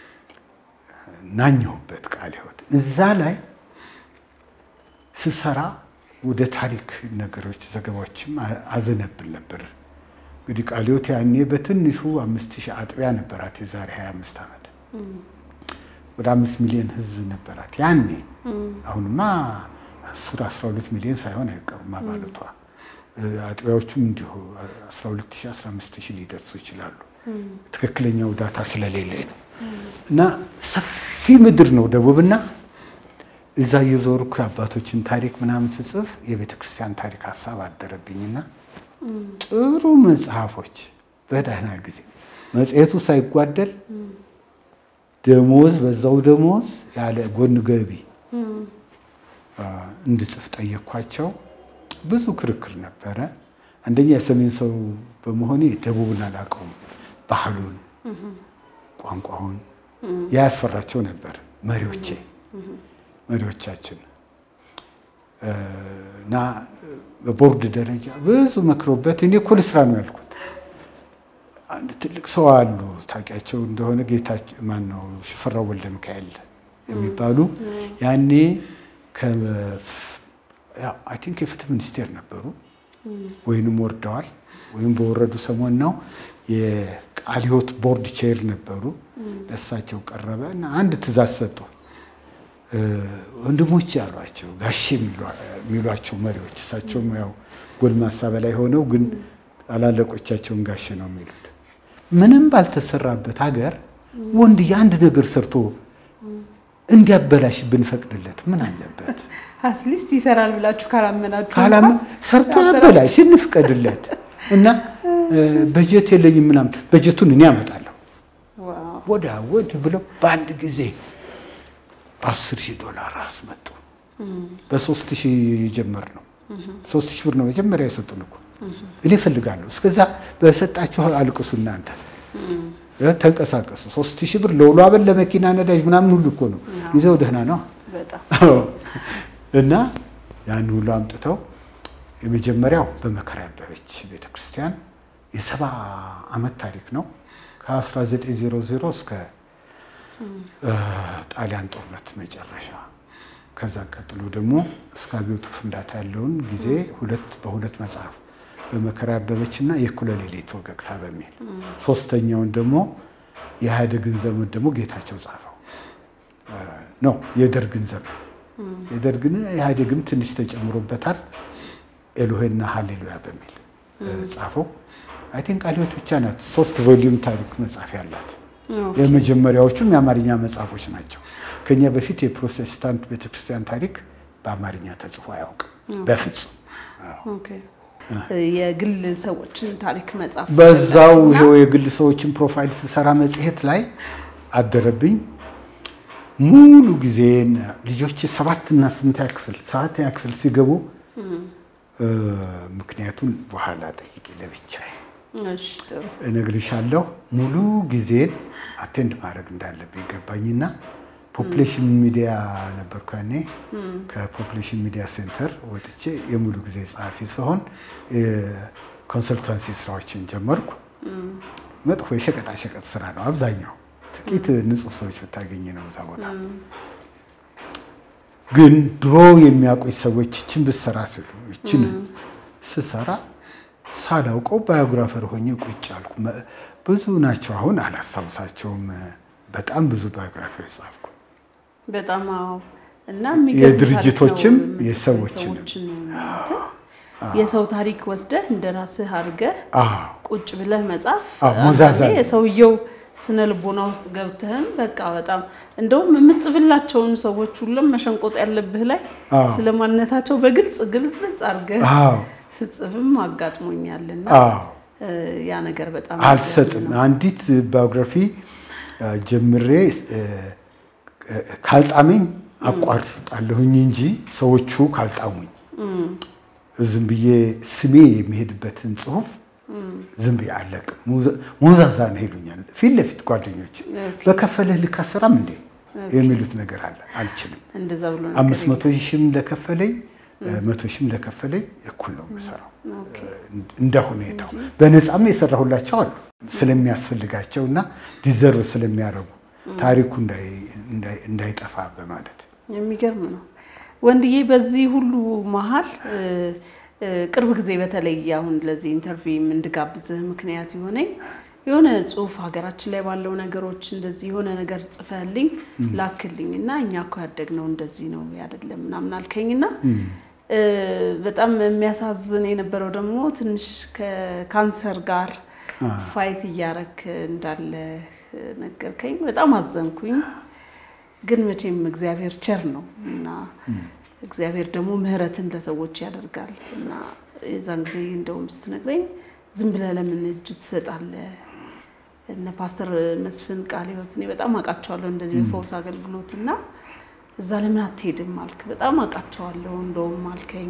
Speaker 2: ናኘሁበት። ቃለ ሕይወት እዛ ላይ ስሰራ ወደ ታሪክ ነገሮች ዘገባዎችም አ- አዘነብል ነበር። እንግዲህ ቃለ ሕይወት ያኔ በትንሹ አምስት ሺህ አጥቢያ ነበራት። የዛሬ 25 ዓመት ወደ አምስት ሚሊዮን ህዝብ ነበራት ያኔ። አሁንማ አስር አስራ ሁለት ሚሊዮን ሳይሆን አይቀሩም አባላቷ። አጥቢያዎቹም እንዲሁ 12 ሺህ 15 ሺህ ሊደርሱ ይችላሉ። ትክክለኛው ዳታ ስለሌለ ነው። እና ሰፊ ምድር ነው ደቡብና እዛ እየዞርኩ የአባቶችን ታሪክ ምናምን ስጽፍ የቤተ ክርስቲያን ታሪክ ሀሳብ አደረብኝና ጥሩ መጽሐፎች በደህና ጊዜ መጽሔቱ ሳይጓደል ደሞዝ በዛው ደሞዝ ያለ ጎን ገቢ አ፣ እንድጽፍ ጠየኳቸው። ብዙ ክርክር ነበረ። አንደኛ የሰሜን ሰው በመሆኔ ደቡብን አላውቀውም፣ ባህሉን፣ ቋንቋውን ያስፈራቸው ነበር መሪዎቼ መሪዎቻችን እ፣ እና በቦርድ ደረጃ ብዙ መክሮበት እኔ እኮ ልስራ ነው ያልኩት። አንድ ትልቅ ሰው አሉ ታውቂያቸው እንደሆነ ጌታቸው ማን ነው ሽፈራው ወልደ ሚካኤል የሚባሉ ያኔ አይ ቲንክ የፍትህ ሚኒስቴር ነበሩ ወይንም ወርደዋል ወይም በወረዱ ሰሞን ነው የቃለ ሕይወት ቦርድ ቼር ነበሩ። ለእሳቸው ቀረበ እና አንድ ትእዛዝ ሰጡ። እ፣ ወንድሞች ያሏቸው ጋሼ የሚሏ- የሚሏቸው መሪዎች እሳቸውም ያው ጎልማሳ በላይ ሆነው ግን አላለቆቻቸውን ጋሼ ነው የሚሉት። ምንም ባልተሰራበት ሀገር ወንድ የአንድ ነገር ሰርቶ እንዲያበላሽ ብንፈቅድለት ምን አለበት?
Speaker 1: አትሊስት ይሰራል ብላችሁ ካላመናችሁ
Speaker 2: ካላም
Speaker 1: እንኳን
Speaker 2: ሰርቶ
Speaker 1: ያበላሽ።
Speaker 2: ያበላሽ እንፍቀድለት እና እ፣ በጀት የለኝም ምናምን በጀቱን እኔ አመጣለሁ
Speaker 1: ዋው።
Speaker 2: ወዳ ወድ ብለው በአንድ ጊዜ አስር ሺህ ዶላር አስመጡ። በሶስት ሺህ ጀመር ነው። ሶስት ሺህ ብር ነው መጀመሪያ የሰጡን እኮ። እኔ እፈልጋለሁ። እስከዛ በሰጣችሁ አልቅሱ እናንተ ተንቀሳቀሱ። ሶስት ሺህ ብር ለውሎ አበል ለመኪና ነዳጅ ምናምን ሁሉ እኮ ነው ይዘው ደህና ነው
Speaker 1: በጣም
Speaker 2: እና ያን ሁሉ አምጥተው የመጀመሪያው በመከራ ያበበች ቤተክርስቲያን የሰባ ዓመት ታሪክ ነው ከ1900 እስከ ጣሊያን ጦርነት መጨረሻ ከዛ ቀጥሎ ደግሞ እስከ አብዮቱ ፍንዳታ ያለውን ጊዜ ሁለት በሁለት መጽሐፍ በመከራ ያበበች እና የእኩለ ሌሊት ወገግታ በሚል ሶስተኛውን ደግሞ የኢህአዴግን ዘመን ደግሞ ጌታቸው ጻፈው ነው የደርግን ዘመን የደርግን ኢህአዴግም ትንሽ ተጨምሮበታል ኤሎሄና ሀሌሉያ በሚል ጻፈው አይ ቲንክ ቃልዮት ብቻ ናት ሶስት ቮሊዩም ታሪክ መጽሐፍ ያላት የመጀመሪያዎቹም የአማርኛ መጽሐፎች ናቸው ከኛ በፊት የፕሮቴስታንት ቤተክርስቲያን ታሪክ በአማርኛ ተጽፎ አያውቅም በፍጹም
Speaker 1: ኦኬ የግል ሰዎችን ታሪክ መጽሐፍ
Speaker 2: በዛው ይኸው የግል ሰዎችን ፕሮፋይል ስሰራ መጽሔት ላይ አደረብኝ ሙሉ ጊዜን ልጆች ሰባትና ስምንተኛ ክፍል ሰባተኛ ክፍል ሲገቡ ምክንያቱን በኋላ ጠይቄ ለብቻዬ
Speaker 1: እሺ ጥሩ
Speaker 2: እነግርሻለሁ። ሙሉ ጊዜን አቴንድ ማድረግ እንዳለብኝ ገባኝና ፖፕሌሽን ሚዲያ ነበርኩ ያኔ። ከፖፕሌሽን ሚዲያ ሴንተር ወጥቼ የሙሉ ጊዜ ጸሐፊ ስሆን ኮንሰልታንሲ ስራዎችን ጀመርኩ። መጥፎ የሸቀጣሸቀጥ ስራ ነው አብዛኛው። ጥቂት ንጹህ ሰዎች ብታገኝ ነው እዛ ቦታ። ግን ድሮ የሚያውቁኝ ሰዎች ይችን ብሰራ ስሉ ይችን ስሰራ ሳላውቀው ባዮግራፈር ሆኜ ቁጭ አልኩ። ብዙ ናቸው፣ አሁን አላስታውሳቸውም። በጣም ብዙ ባዮግራፊዎች ጻፍኩ።
Speaker 1: በጣም አዎ። እና
Speaker 2: የድርጅቶችም የሰዎችንም
Speaker 1: የሰው ታሪክ ወስደህ እንደ ራስህ አድርገህ ቁጭ ብለህ መጻፍ
Speaker 2: ሞዛዛ
Speaker 1: የሰውየው ስነ ልቦና ውስጥ ገብተህም በቃ በጣም እንደውም የምትጽፍላቸውን ሰዎች ሁሉም መሸንቆጥ ያለብህ ላይ ስለ ማንነታቸው በግልጽ ግልጽልጽ አድርገህ ስጽፍም አጋጥሞኛልና ያ ነገር በጣም
Speaker 2: አልሰጥም። አንዲት ባዮግራፊ ጀምሬ ካልጣመኝ አቋርጣለሁኝ እንጂ ሰዎቹ ካልጣሙኝ ዝም ብዬ ስሜ የሚሄድበትን ጽሁፍ ዝም ብዬ አለቅም። ሞዛዛ ነው ይሉኛል ፊት ለፊት ጓደኞች። በከፈለህ ልክ አሰራም እንዴ የሚሉት ነገር አለ። አልችልም።
Speaker 1: እንደዛ ብሎ
Speaker 2: አምስት መቶ ሺህም ለከፈለኝ መቶ ሺህም ለከፈለኝ እኩል ነው የምሰራው እንደ ሁኔታው። በነፃም የሰራሁላቸው አሉ ስለሚያስፈልጋቸው እና ዲዘርቭ ስለሚያደርጉ ታሪኩ እንዳይጠፋ በማለት
Speaker 1: የሚገርም ነው። ወንድዬ በዚህ ሁሉ መሀል ቅርብ ጊዜ በተለይ አሁን ለዚህ ኢንተርቪው እንድጋብዝህ ምክንያት የሆነኝ የሆነ ጽሁፍ ሀገራችን ላይ ባለው ነገሮች እንደዚህ የሆነ ነገር ጽፈህልኝ ላክልኝ እና እኛ እኮ ያደግነው እንደዚህ ነው አይደለም ምናምን አልከኝና በጣም የሚያሳዝን የነበረው ደግሞ ትንሽ ከካንሰር ጋር ፋይት እያረክ እንዳለ ነገርከኝ። በጣም አዘንኩኝ። ግን መቼም እግዚአብሔር ቸር ነው እና እግዚአብሔር ደግሞ ምሕረትን ለሰዎች ያደርጋል እና የዛን ጊዜ እንደውም ስትነግረኝ ዝም ብለህ ለምን እጅ ትሰጣለህ? እነ ፓስተር መስፍን ቃለ ሕይወት እኔ በጣም አውቃቸዋለሁ እንደዚህ በፈውስ አገልግሎት እና እዛ ለምን አትሄድም አልክ። በጣም አውቃቸዋለሁ እንደውም አልከኝ።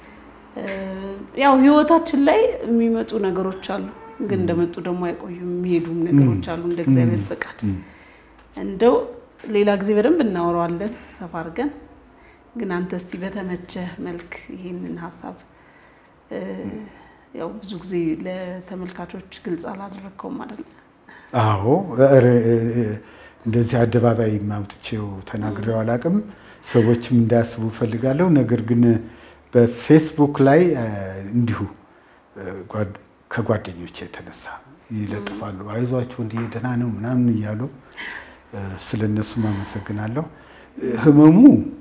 Speaker 1: ያው ህይወታችን ላይ የሚመጡ ነገሮች አሉ፣ ግን እንደመጡ ደግሞ አይቆዩም። የሚሄዱም ነገሮች አሉ እንደ እግዚአብሔር ፈቃድ። እንደው ሌላ ጊዜ በደንብ እናወራዋለን ሰፋ አድርገን። ግን አንተ እስቲ በተመቸህ መልክ ይሄንን ሀሳብ ያው ብዙ ጊዜ ለተመልካቾች ግልጽ አላደረግከውም አይደል?
Speaker 2: አዎ እንደዚህ አደባባይ ማውጥቼው ተናግሬው አላውቅም። ሰዎችም እንዳያስቡ እፈልጋለሁ። ነገር ግን በፌስቡክ ላይ እንዲሁ ከጓደኞች የተነሳ ይለጥፋሉ። አይዟቸው እንዲህ ደህና ነው ምናምን እያሉ ስለ እነሱም አመሰግናለሁ። ህመሙ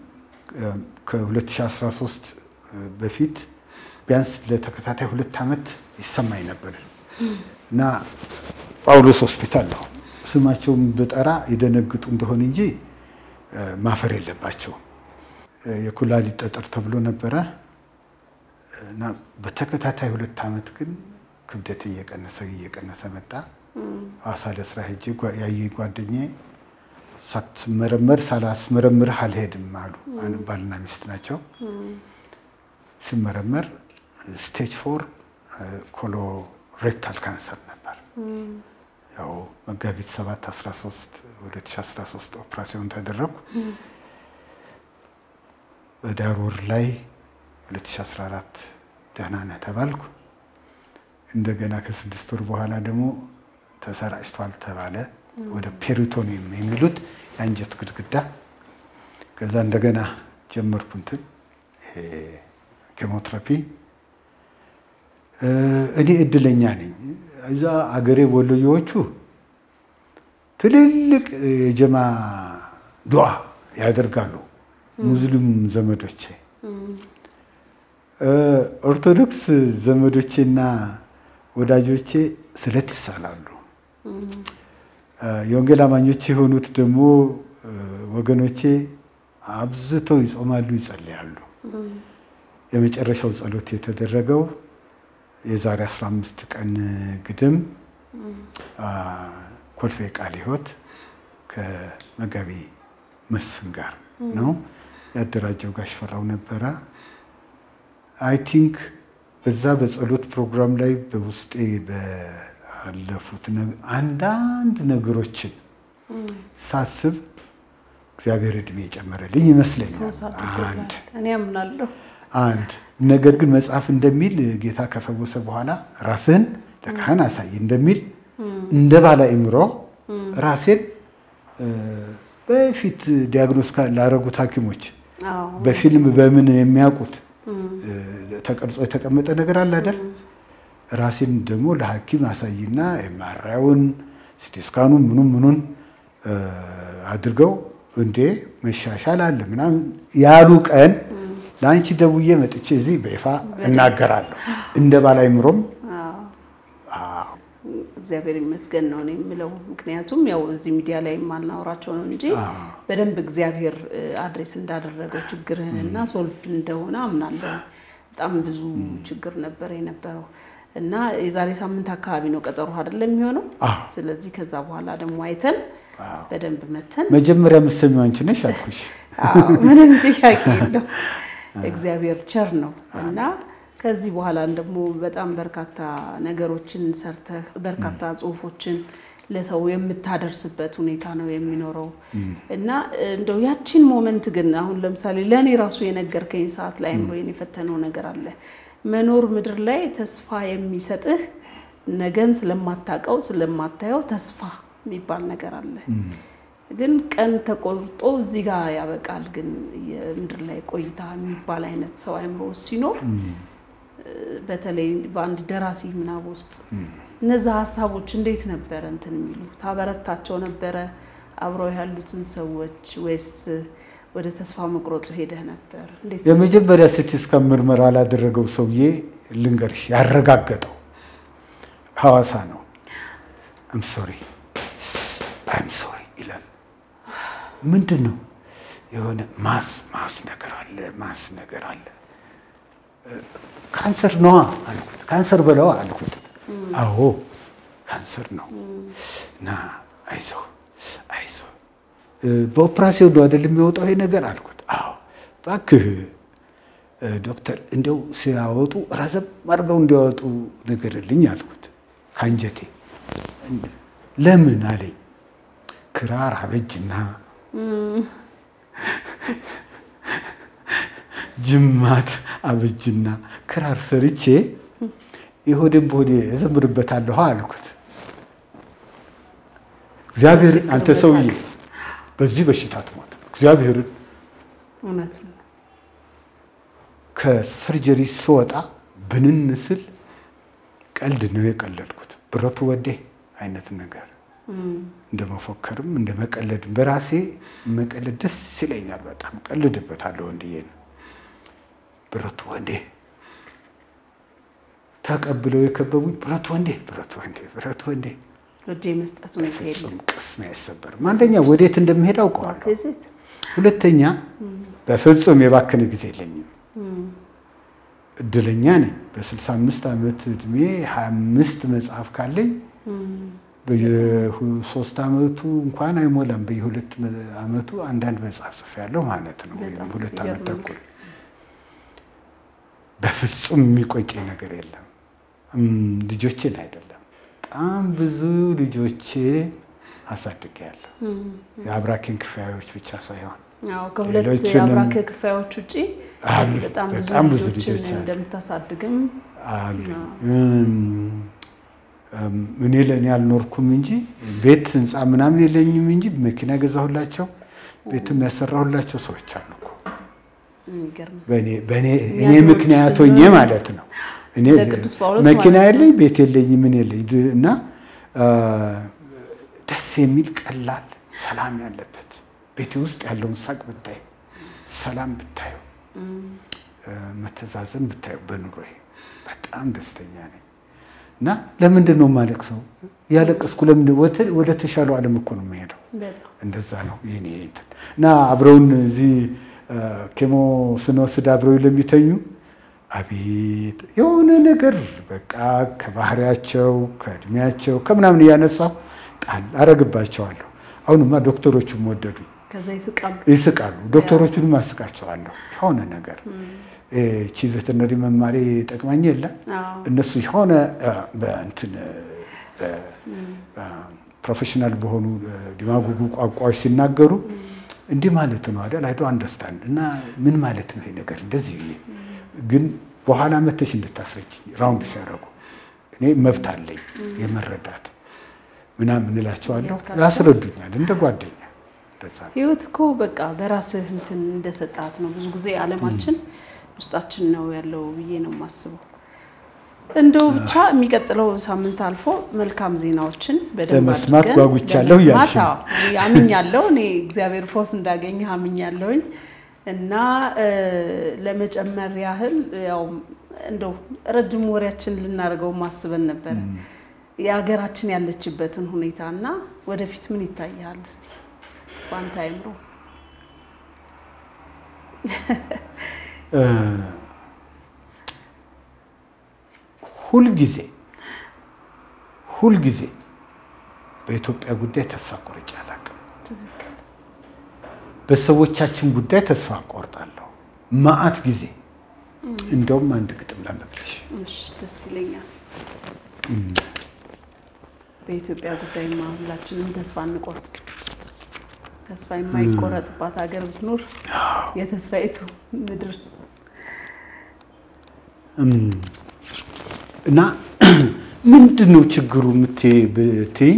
Speaker 2: ከ2013 በፊት ቢያንስ ለተከታታይ ሁለት ዓመት ይሰማኝ ነበር እና ጳውሎስ ሆስፒታል ነው ስማቸውን ብጠራ ይደነግጡ እንደሆነ እንጂ ማፈር የለባቸውም። የኩላሊት ጠጠር ተብሎ ነበረ እና በተከታታይ ሁለት ዓመት ግን ክብደት እየቀነሰ እየቀነሰ መጣ። ሐዋሳ ለስራ ሄጄ ያየ ጓደኛዬ ሳትመረመር ሳላስመረምርህ አልሄድም አሉ። ባልና ሚስት ናቸው። ሲመረመር ስቴጅ ፎር ኮሎሬክታል ካንሰር ነበር። ያው መጋቢት 7 13 2013 ኦፕራሲዮን ተደረግኩ። በዳር ወር ላይ 2014 ደህና ነህ ተባልኩ። እንደገና ከስድስት ወር በኋላ ደግሞ ተሰራጭቷል ተባለ። ወደ ፔሪቶኒየም የሚሉት የአንጀት ግድግዳ። ከዛ እንደገና ጀመርኩ እንትን ኬሞትራፒ። እኔ እድለኛ ነኝ። እዛ አገሬ ወሎዬዎቹ ትልልቅ የጀማ ዱዓ ያደርጋሉ። ሙስሊም ዘመዶቼ፣ ኦርቶዶክስ ዘመዶቼና ወዳጆቼ ስለት ይሳላሉ። የወንጌል አማኞች የሆኑት ደግሞ ወገኖቼ አብዝተው ይጾማሉ፣ ይጸልያሉ። የመጨረሻው ጸሎት የተደረገው የዛሬ 15 ቀን ግድም ኮልፌ ቃለ ሕይወት ከመጋቢ መስፍን ጋር ነው ያደራጀው። ጋሽ ፈራው ነበረ። አይ ቲንክ በዛ በጸሎት ፕሮግራም ላይ በውስጤ ባለፉት አንዳንድ ነገሮችን ሳስብ እግዚአብሔር እድሜ የጨመረልኝ ይመስለኛል። አንድ
Speaker 1: እኔ አምናለሁ።
Speaker 2: አንድ ነገር ግን መጽሐፍ እንደሚል ጌታ ከፈወሰ በኋላ ራስህን ለካህን አሳይ እንደሚል እንደ ባለ አእምሮ ራሴን በፊት ዲያግኖስ ላደረጉት ሐኪሞች በፊልም በምን የሚያውቁት ተቀርጾ የተቀመጠ ነገር አለ አይደል? ራሴን ደግሞ ለሐኪም አሳይና የማራውን ሲቲስካኑ ምኑን ምኑን አድርገው እንዴ መሻሻል አለ ምናምን ያሉ ቀን ለአንቺ ደውዬ መጥቼ እዚህ በይፋ እናገራለሁ። እንደ ባለ አእምሮም
Speaker 1: እግዚአብሔር ይመስገን ነው እኔ የምለው። ምክንያቱም ያው እዚህ ሚዲያ ላይ የማናወራቸው ነው እንጂ በደንብ እግዚአብሔር አድሬስ እንዳደረገው ችግርህንና ሶልፍ እንደሆነ አምናለሁ። በጣም ብዙ ችግር ነበር የነበረው እና የዛሬ ሳምንት አካባቢ ነው ቀጠሮ አይደለም የሚሆነው። ስለዚህ ከዛ በኋላ ደግሞ አይተን በደንብ መተን
Speaker 2: መጀመሪያ የምትሰሚው አንቺ ነሽ አልኩሽ።
Speaker 1: ምንም ጥያቄ የለው። እግዚአብሔር ቸር ነው እና ከዚህ በኋላ ደግሞ በጣም በርካታ ነገሮችን ሰርተህ በርካታ ጽሁፎችን ለሰው የምታደርስበት ሁኔታ ነው የሚኖረው እና እንደው ያቺን ሞመንት ግን አሁን ለምሳሌ ለእኔ ራሱ የነገርከኝ ሰዓት ላይ አእምሮዬን የፈተነው ነገር አለ። መኖር ምድር ላይ ተስፋ የሚሰጥህ ነገን ስለማታውቀው ስለማታየው ተስፋ የሚባል ነገር አለ። ግን ቀን ተቆርጦ እዚህ ጋር ያበቃል። ግን የምድር ላይ ቆይታ የሚባል አይነት ሰው አእምሮ ሲኖር በተለይ በአንድ ደራሲ ምናብ ውስጥ እነዛ ሀሳቦች እንዴት ነበረ እንትን የሚሉ ታበረታቸው ነበረ አብረው ያሉትን ሰዎች ወይስ ወደ ተስፋ መቁረጡ ሄደህ ነበር? እንዴት
Speaker 2: የመጀመሪያ ሲቲ ስካን ምርመራ ላደረገው ሰውዬ ልንገርሽ፣ ያረጋገጠው ሐዋሳ ነው። አም ሶሪ አም ሶሪ ይላል። ምንድን ነው የሆነ ማስ ማስ ነገር አለ ማስ ነገር አለ ካንሰር ነዋ አልኩት። ካንሰር በለዋ አልኩት። አዎ ካንሰር ነው እና አይዞህ አይዞህ በኦፕራሲዮን ነው አይደል የሚወጣው ይሄ ነገር አልኩት። አዎ እባክህ ዶክተር እንደው ሲያወጡ ረዘም አድርገው እንዲያወጡ ንገርልኝ አልኩት ከአንጀቴ። ለምን አለኝ። ክራር አበጅና ጅማት አበጅና ክራር ሰርቼ የሆዴን በሆዴ እዘምርበታለሁ አልኩት። እግዚአብሔር አንተ ሰውዬ በዚህ በሽታ ትሞት እግዚአብሔርን
Speaker 1: እውነት ነው።
Speaker 2: ከሰርጀሪ ስወጣ ብንን ስል ቀልድ ነው የቀለድኩት። ብረቱ ወዴ አይነት ነገር እንደ መፎከርም እንደ መቀለድም በራሴ መቀለድ ደስ ይለኛል። በጣም ቀልድበታለሁ። ወንድዬን ብረቱ ወንዴ ተቀብለው የከበቡኝ ብረቱ ወንዴ ብረቱ ወንዴ ብረቱ ወንዴ
Speaker 1: ወደ መስጠት ሁኔታ የለም።
Speaker 2: ፍጹም ቅስሜ አይሰበርም። አንደኛ ወዴት እንደምሄድ አውቀዋለሁ።
Speaker 1: ዜት
Speaker 2: ሁለተኛ በፍጹም የባከነ ጊዜ የለኝም። እድለኛ ነኝ። በ65 ዓመት እድሜ 25 መጽሐፍ ካለኝ በየሶስት ዓመቱ እንኳን አይሞላም። በየሁለት ዓመቱ አንዳንድ መጽሐፍ ጽፌያለሁ ማለት ነው። ወይም ሁለት ዓመት ተኩል በፍጹም የሚቆጨኝ ነገር የለም። ልጆችን አይደለም በጣም ብዙ ልጆቼ አሳድጌያለሁ። የአብራኬን ክፋዮች ብቻ ሳይሆን
Speaker 1: ከሁለት የአብራክ ክፋዮች ውጭ በጣም ብዙ ልጆችን እንደምታሳድግም
Speaker 2: አሉ። እኔ ለእኔ አልኖርኩም እንጂ ቤት ህንፃ ምናምን የለኝም እንጂ መኪና የገዛሁላቸው ቤትም ያሰራሁላቸው ሰዎች አሉ እኮ እኔ ምክንያት ሆኜ ማለት ነው። እኔ መኪና የለኝ ቤት የለኝ ምን የለኝ እና ደስ የሚል ቀላል ሰላም ያለበት ቤቴ ውስጥ ያለውን ሳቅ ብታዩ፣ ሰላም ብታዩ፣ መተዛዘን ብታዩ በኑሮዬ በጣም ደስተኛ ነኝ። እና ለምንድን ነው የማለቅሰው? ያለቀስኩ ለምንድን ወደ ተሻለው ዓለም እኮ ነው የምሄደው። እንደዛ ነው የኔ እንትን እና አብረውን እዚህ ኬሞ ስንወስድ አብረው ለሚተኙ አቤት የሆነ ነገር በቃ ከባህሪያቸው ከእድሜያቸው ከምናምን እያነሳሁ ጣል አረግባቸዋለሁ። አሁንማ ዶክተሮቹም ወደዱ፣ ይስቃሉ። ዶክተሮቹንም አስቃቸዋለሁ። የሆነ ነገር ቺ ቬተርነሪ መማሪ ጠቅማኝ የለ እነሱ የሆነ በእንትን ፕሮፌሽናል በሆኑ ዲማጉጉ ቋንቋዎች ሲናገሩ እንዲህ ማለት ነው አይደል? አይዶ አንደርስታንድ እና ምን ማለት ነው ይሄ ነገር እንደዚህ ግን በኋላ መተሽ እንድታስረጅኝ ራውንድ ሲያደርጉ እኔ መብት አለኝ የመረዳት ምናምን እላቸዋለሁ። ያስረዱኛል እንደ ጓደኛ።
Speaker 1: ህይወት እኮ በቃ በራስህ እንትን እንደሰጣት ነው። ብዙ ጊዜ አለማችን ውስጣችን ነው ያለው ብዬ ነው የማስበው። እንደው ብቻ የሚቀጥለው ሳምንት አልፎ መልካም ዜናዎችን በደንብ
Speaker 2: ለመስማት ጓጉቻለሁ እያልሽ ነው።
Speaker 1: አምኛለሁ። እኔ እግዚአብሔር ፎስ እንዳገኘ አምኛለሁኝ እና ለመጨመር ያህል ያው እንደው ረጅም ወሬያችን ልናደርገው ማስበን ነበር የሀገራችን ያለችበትን ሁኔታ እና ወደፊት ምን ይታያል እስቲ በአንተ አይምሮ?
Speaker 2: ሁልጊዜ ሁልጊዜ በኢትዮጵያ ጉዳይ ተስፋ ቆርጬ አላውቅም። በሰዎቻችን ጉዳይ ተስፋ ቆርጣለሁ መዓት ጊዜ። እንደውም አንድ ግጥም ላንብብልሽ።
Speaker 1: ደስ ይለኛል። በኢትዮጵያ ጉዳይማ ሁላችንም ተስፋ እንቆርጥ። ተስፋ የማይቆረጥባት ሀገር ብትኖር የተስፋይቱ ምድር
Speaker 2: እና ምንድን ነው ችግሩ ብትይኝ፣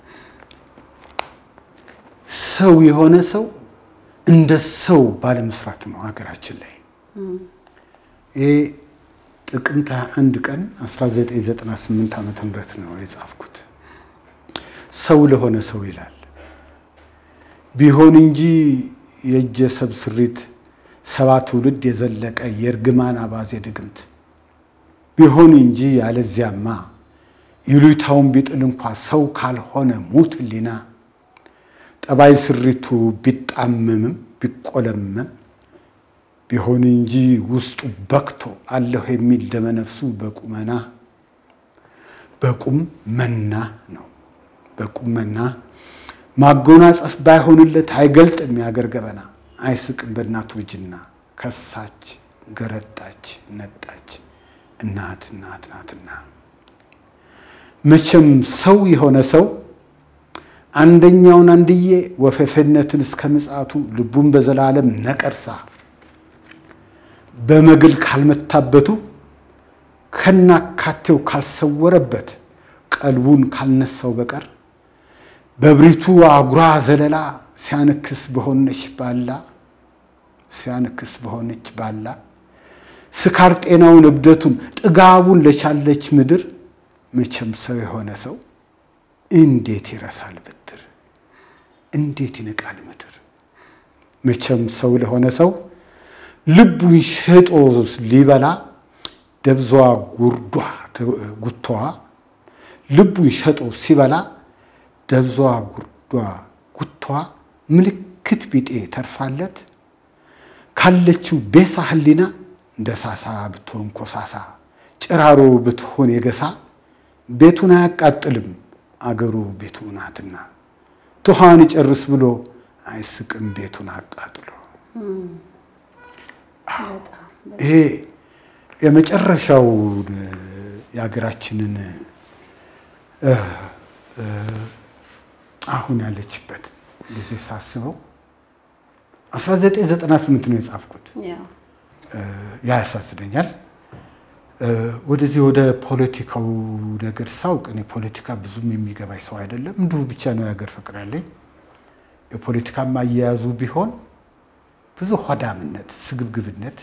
Speaker 2: ሰው የሆነ ሰው እንደ ሰው ባለመስራት ነው ሀገራችን ላይ። ይሄ ጥቅምት አንድ ቀን 1998 ዓመተ ምህረት ነው የጻፍኩት። ሰው ለሆነ ሰው ይላል ቢሆን እንጂ የእጀ ሰብ ስሪት ሰባ ትውልድ የዘለቀ የእርግማን አባዜ ድግምት ቢሆን እንጂ ያለዚያማ ይሉኝታውን ቢጥል እንኳ ሰው ካልሆነ ሙት ሕሊና ጠባይ ስሪቱ ቢጣመምም ቢቆለመም ቢሆን እንጂ ውስጡ በክቶ አለሁ የሚል ደመነፍሱ በቁመና በቁም መና ነው። በቁም መና ማጎናጸፍ ባይሆንለት አይገልጥም የአገር ገበና አይስቅም በእናቱ እጅና ከሳች ገረጣች ነጣች እናት እናት ናትና መቼም ሰው የሆነ ሰው አንደኛውን አንድዬ ወፈፌነትን እስከ ምጽአቱ ልቡን በዘላለም ነቀርሳ በመግል ካልመታበቱ ከናካቴው ካልሰወረበት ቀልቡን ካልነሳው በቀር በብሪቱ አጉራ ዘለላ ሲያነክስ በሆነች ባላ ሲያነክስ በሆነች ባላ ስካር ጤናውን እብደቱን ጥጋቡን ለቻለች ምድር መቼም ሰው የሆነ ሰው እንዴት ይረሳል ብድር? እንዴት ይንቃል ምድር? መቼም ሰው ለሆነ ሰው ልቡን ሸጦ ሊበላ ደብዟ ጉርዷ ጉቷ ልቡን ሸጦ ሲበላ ደብዟ ጉርዷ ጉቷ ምልክት ቢጤ ተርፋለት ካለችው ቤሳ ህሊና እንደ ሳሳ ብትሆን ኮሳሳ ጭራሮ ብትሆን የገሳ ቤቱን አያቃጥልም አገሩ ቤቱ ናትና ትኋን ይጨርስ ብሎ አይስቅም ቤቱን አቃጥሎ። ይሄ የመጨረሻው የሀገራችንን አሁን ያለችበት ጊዜ ሳስበው 1998 ነው የጻፍኩት። ያ ያሳዝነኛል። ወደዚህ ወደ ፖለቲካው ነገር ሳውቅ እኔ ፖለቲካ ብዙም የሚገባኝ ሰው አይደለም። እንዲሁ ብቻ ነው የሀገር ፍቅር ያለኝ። የፖለቲካም አያያዙ ቢሆን ብዙ ሆዳምነት፣ ስግብግብነት፣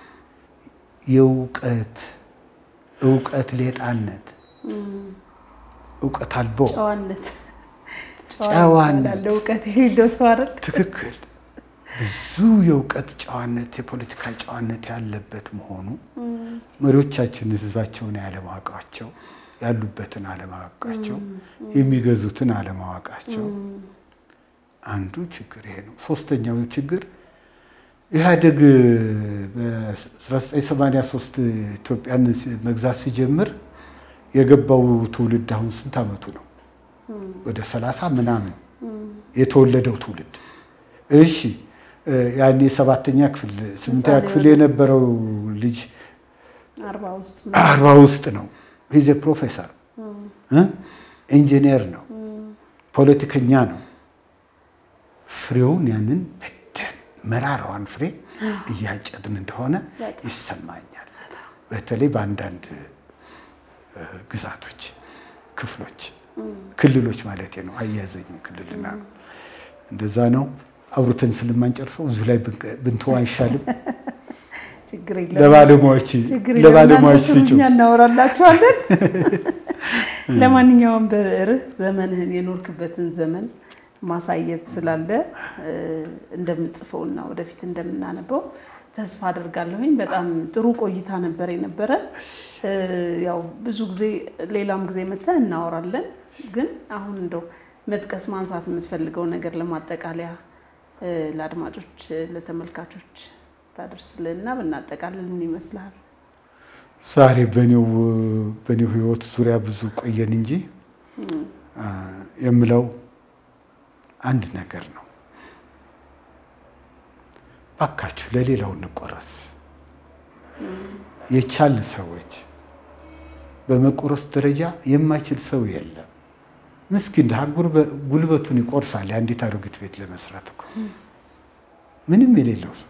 Speaker 2: የእውቀት እውቀት ሌጣነት፣ እውቀት አልቦ
Speaker 1: ጨዋነት
Speaker 2: ጨዋነት
Speaker 1: እውቀት የሌለው ሰው አይደል?
Speaker 2: ትክክል። ብዙ የእውቀት ጨዋነት፣ የፖለቲካ ጨዋነት ያለበት መሆኑ መሪዎቻችን ህዝባቸውን ያለማወቃቸው፣ ያሉበትን አለማወቃቸው፣ የሚገዙትን አለማወቃቸው አንዱ ችግር ይሄ ነው። ሶስተኛው ችግር ኢህአዴግ በ1983 ኢትዮጵያን መግዛት ሲጀምር የገባው ትውልድ አሁን ስንት ዓመቱ ነው? ወደ ሰላሳ ምናምን የተወለደው ትውልድ እሺ ያኔ ሰባተኛ ክፍል ስምንተኛ ክፍል የነበረው ልጅ አርባ ውስጥ ነው። ሂዜ ፕሮፌሰር ኢንጂነር ነው፣ ፖለቲከኛ ነው። ፍሬውን ያንን በደን መራራዋን ፍሬ እያጨድን እንደሆነ ይሰማኛል። በተለይ በአንዳንድ ግዛቶች፣ ክፍሎች፣ ክልሎች ማለት ነው። አያያዘኝም ክልልና እንደዛ ነው። አውርተን ስለማንጨርሰው እዚሁ ላይ ብንተው አይሻልም? ለባለሙያዎች ለባለሙያዎች ስጩ
Speaker 1: እናወራላቸዋለን። ለማንኛውም በብዕርህ ዘመንህን የኖርክበትን ዘመን ማሳየት ስላለ እንደምንጽፈውና ወደፊት እንደምናነበው ተስፋ አደርጋለሁኝ። በጣም ጥሩ ቆይታ ነበር የነበረ። ያው ብዙ ጊዜ ሌላም ጊዜ መተህ እናወራለን። ግን አሁን እንደው መጥቀስ ማንሳት የምትፈልገው ነገር ለማጠቃለያ ለአድማጮች ለተመልካቾች ታደርስልንና ብናጠቃልል ምን ይመስልሃል?
Speaker 2: ዛሬ በኔው በኔው ህይወት ዙሪያ ብዙ ቆየን እንጂ የምለው አንድ ነገር ነው። ባካችሁ ለሌላው እንቆረስ። የቻልን ሰዎች በመቆረስ ደረጃ የማይችል ሰው የለም። ምስኪን ድሃ ጉልበቱን ይቆርሳል የአንዲት አሮጊት ቤት ለመስራት እኮ ምንም የሌለው ሰው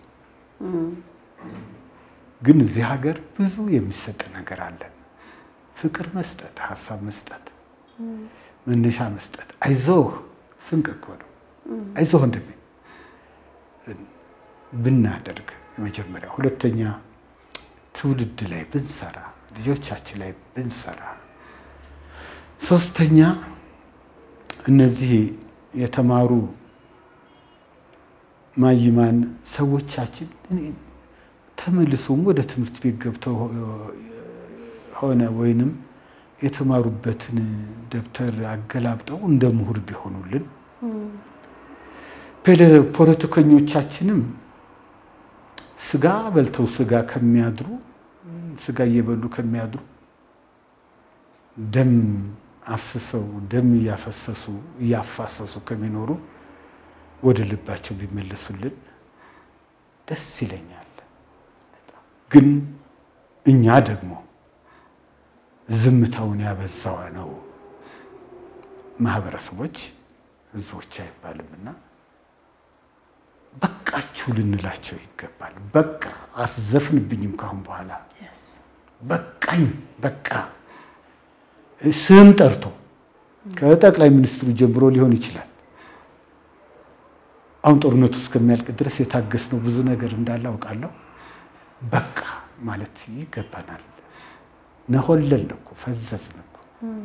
Speaker 2: ግን እዚህ ሀገር ብዙ የሚሰጥ ነገር አለን። ፍቅር መስጠት፣ ሀሳብ መስጠት፣ መነሻ መስጠት፣ አይዞህ ስንቅ እኮ ነው። አይዞህ ወንድሜ ብናደርግ የመጀመሪያ፣ ሁለተኛ ትውልድ ላይ ብንሰራ፣ ልጆቻችን ላይ ብንሰራ፣ ሶስተኛ እነዚህ የተማሩ ማይማን ሰዎቻችን ተመልሶም ወደ ትምህርት ቤት ገብተው ሆነ ወይንም የተማሩበትን ደብተር አገላብጠው እንደ ምሁር ቢሆኑልን፣ ፖለቲከኞቻችንም ስጋ በልተው ስጋ ከሚያድሩ ስጋ እየበሉ ከሚያድሩ ደም አፍስሰው ደም እያፈሰሱ እያፋሰሱ ከሚኖሩ ወደ ልባቸው ቢመለሱልን ደስ ይለኛል። ግን እኛ ደግሞ ዝምታውን ያበዛው ነው ማህበረሰቦች፣ ህዝቦች አይባልምና በቃችሁ ልንላቸው ይገባል። በቃ አስዘፍንብኝም ካሁን በኋላ በቃኝ፣ በቃ ስም ጠርቶ ከጠቅላይ ሚኒስትሩ ጀምሮ ሊሆን ይችላል። አሁን ጦርነቱ እስከሚያልቅ ድረስ የታገስነው ብዙ ነገር እንዳለ አውቃለሁ። በቃ ማለት ይገባናል። ነሆለልን እኮ ፈዘዝን እኮ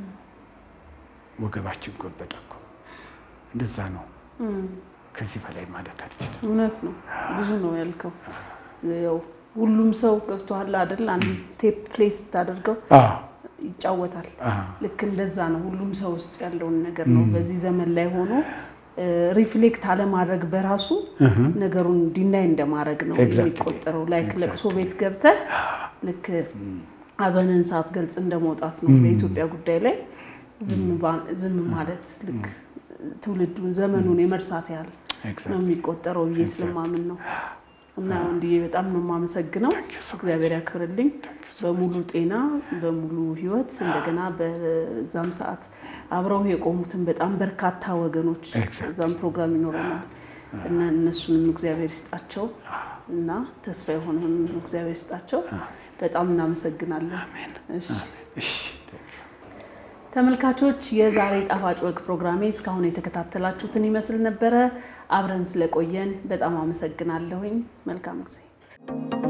Speaker 2: ወገባችን ጎበጠ እኮ። እንደዛ ነው። ከዚህ በላይ ማለት አልችልም።
Speaker 1: እውነት ነው። ብዙ ነው ያልከው። ያው ሁሉም ሰው ገብቶሃል አይደል? አንድ ቴፕ ፕሌይ ስታደርገው ይጫወታል። ልክ እንደዛ ነው። ሁሉም ሰው ውስጥ ያለውን ነገር ነው። በዚህ ዘመን ላይ ሆኖ ሪፍሌክት አለማድረግ በራሱ ነገሩን ዲናይ እንደማድረግ ነው የሚቆጠረው። ላይክ ለቅሶ ቤት ገብተህ ልክ ሀዘንን ሳትገልጽ እንደመውጣት ነው በኢትዮጵያ ጉዳይ ላይ ዝም ማለት ልክ ትውልዱን ዘመኑን የመርሳት ያህል ነው የሚቆጠረው ብዬ ስለማምን ነው። እና ወንድዬ በጣም ነው የማመሰግነው። እግዚአብሔር ያክብርልኝ። በሙሉ ጤና በሙሉ ሕይወት እንደገና በዛም ሰዓት አብረው የቆሙትን በጣም በርካታ ወገኖች እዛም ፕሮግራም ይኖረናል እና እነሱንም እግዚአብሔር ይስጣቸው እና ተስፋ የሆነውን እግዚአብሔር ይስጣቸው። በጣም እናመሰግናለን። ተመልካቾች የዛሬ ጣፋጭ ወግ ፕሮግራሜ እስካሁን የተከታተላችሁትን ይመስል ነበረ። አብረን ስለቆየን በጣም አመሰግናለሁኝ። መልካም ጊዜ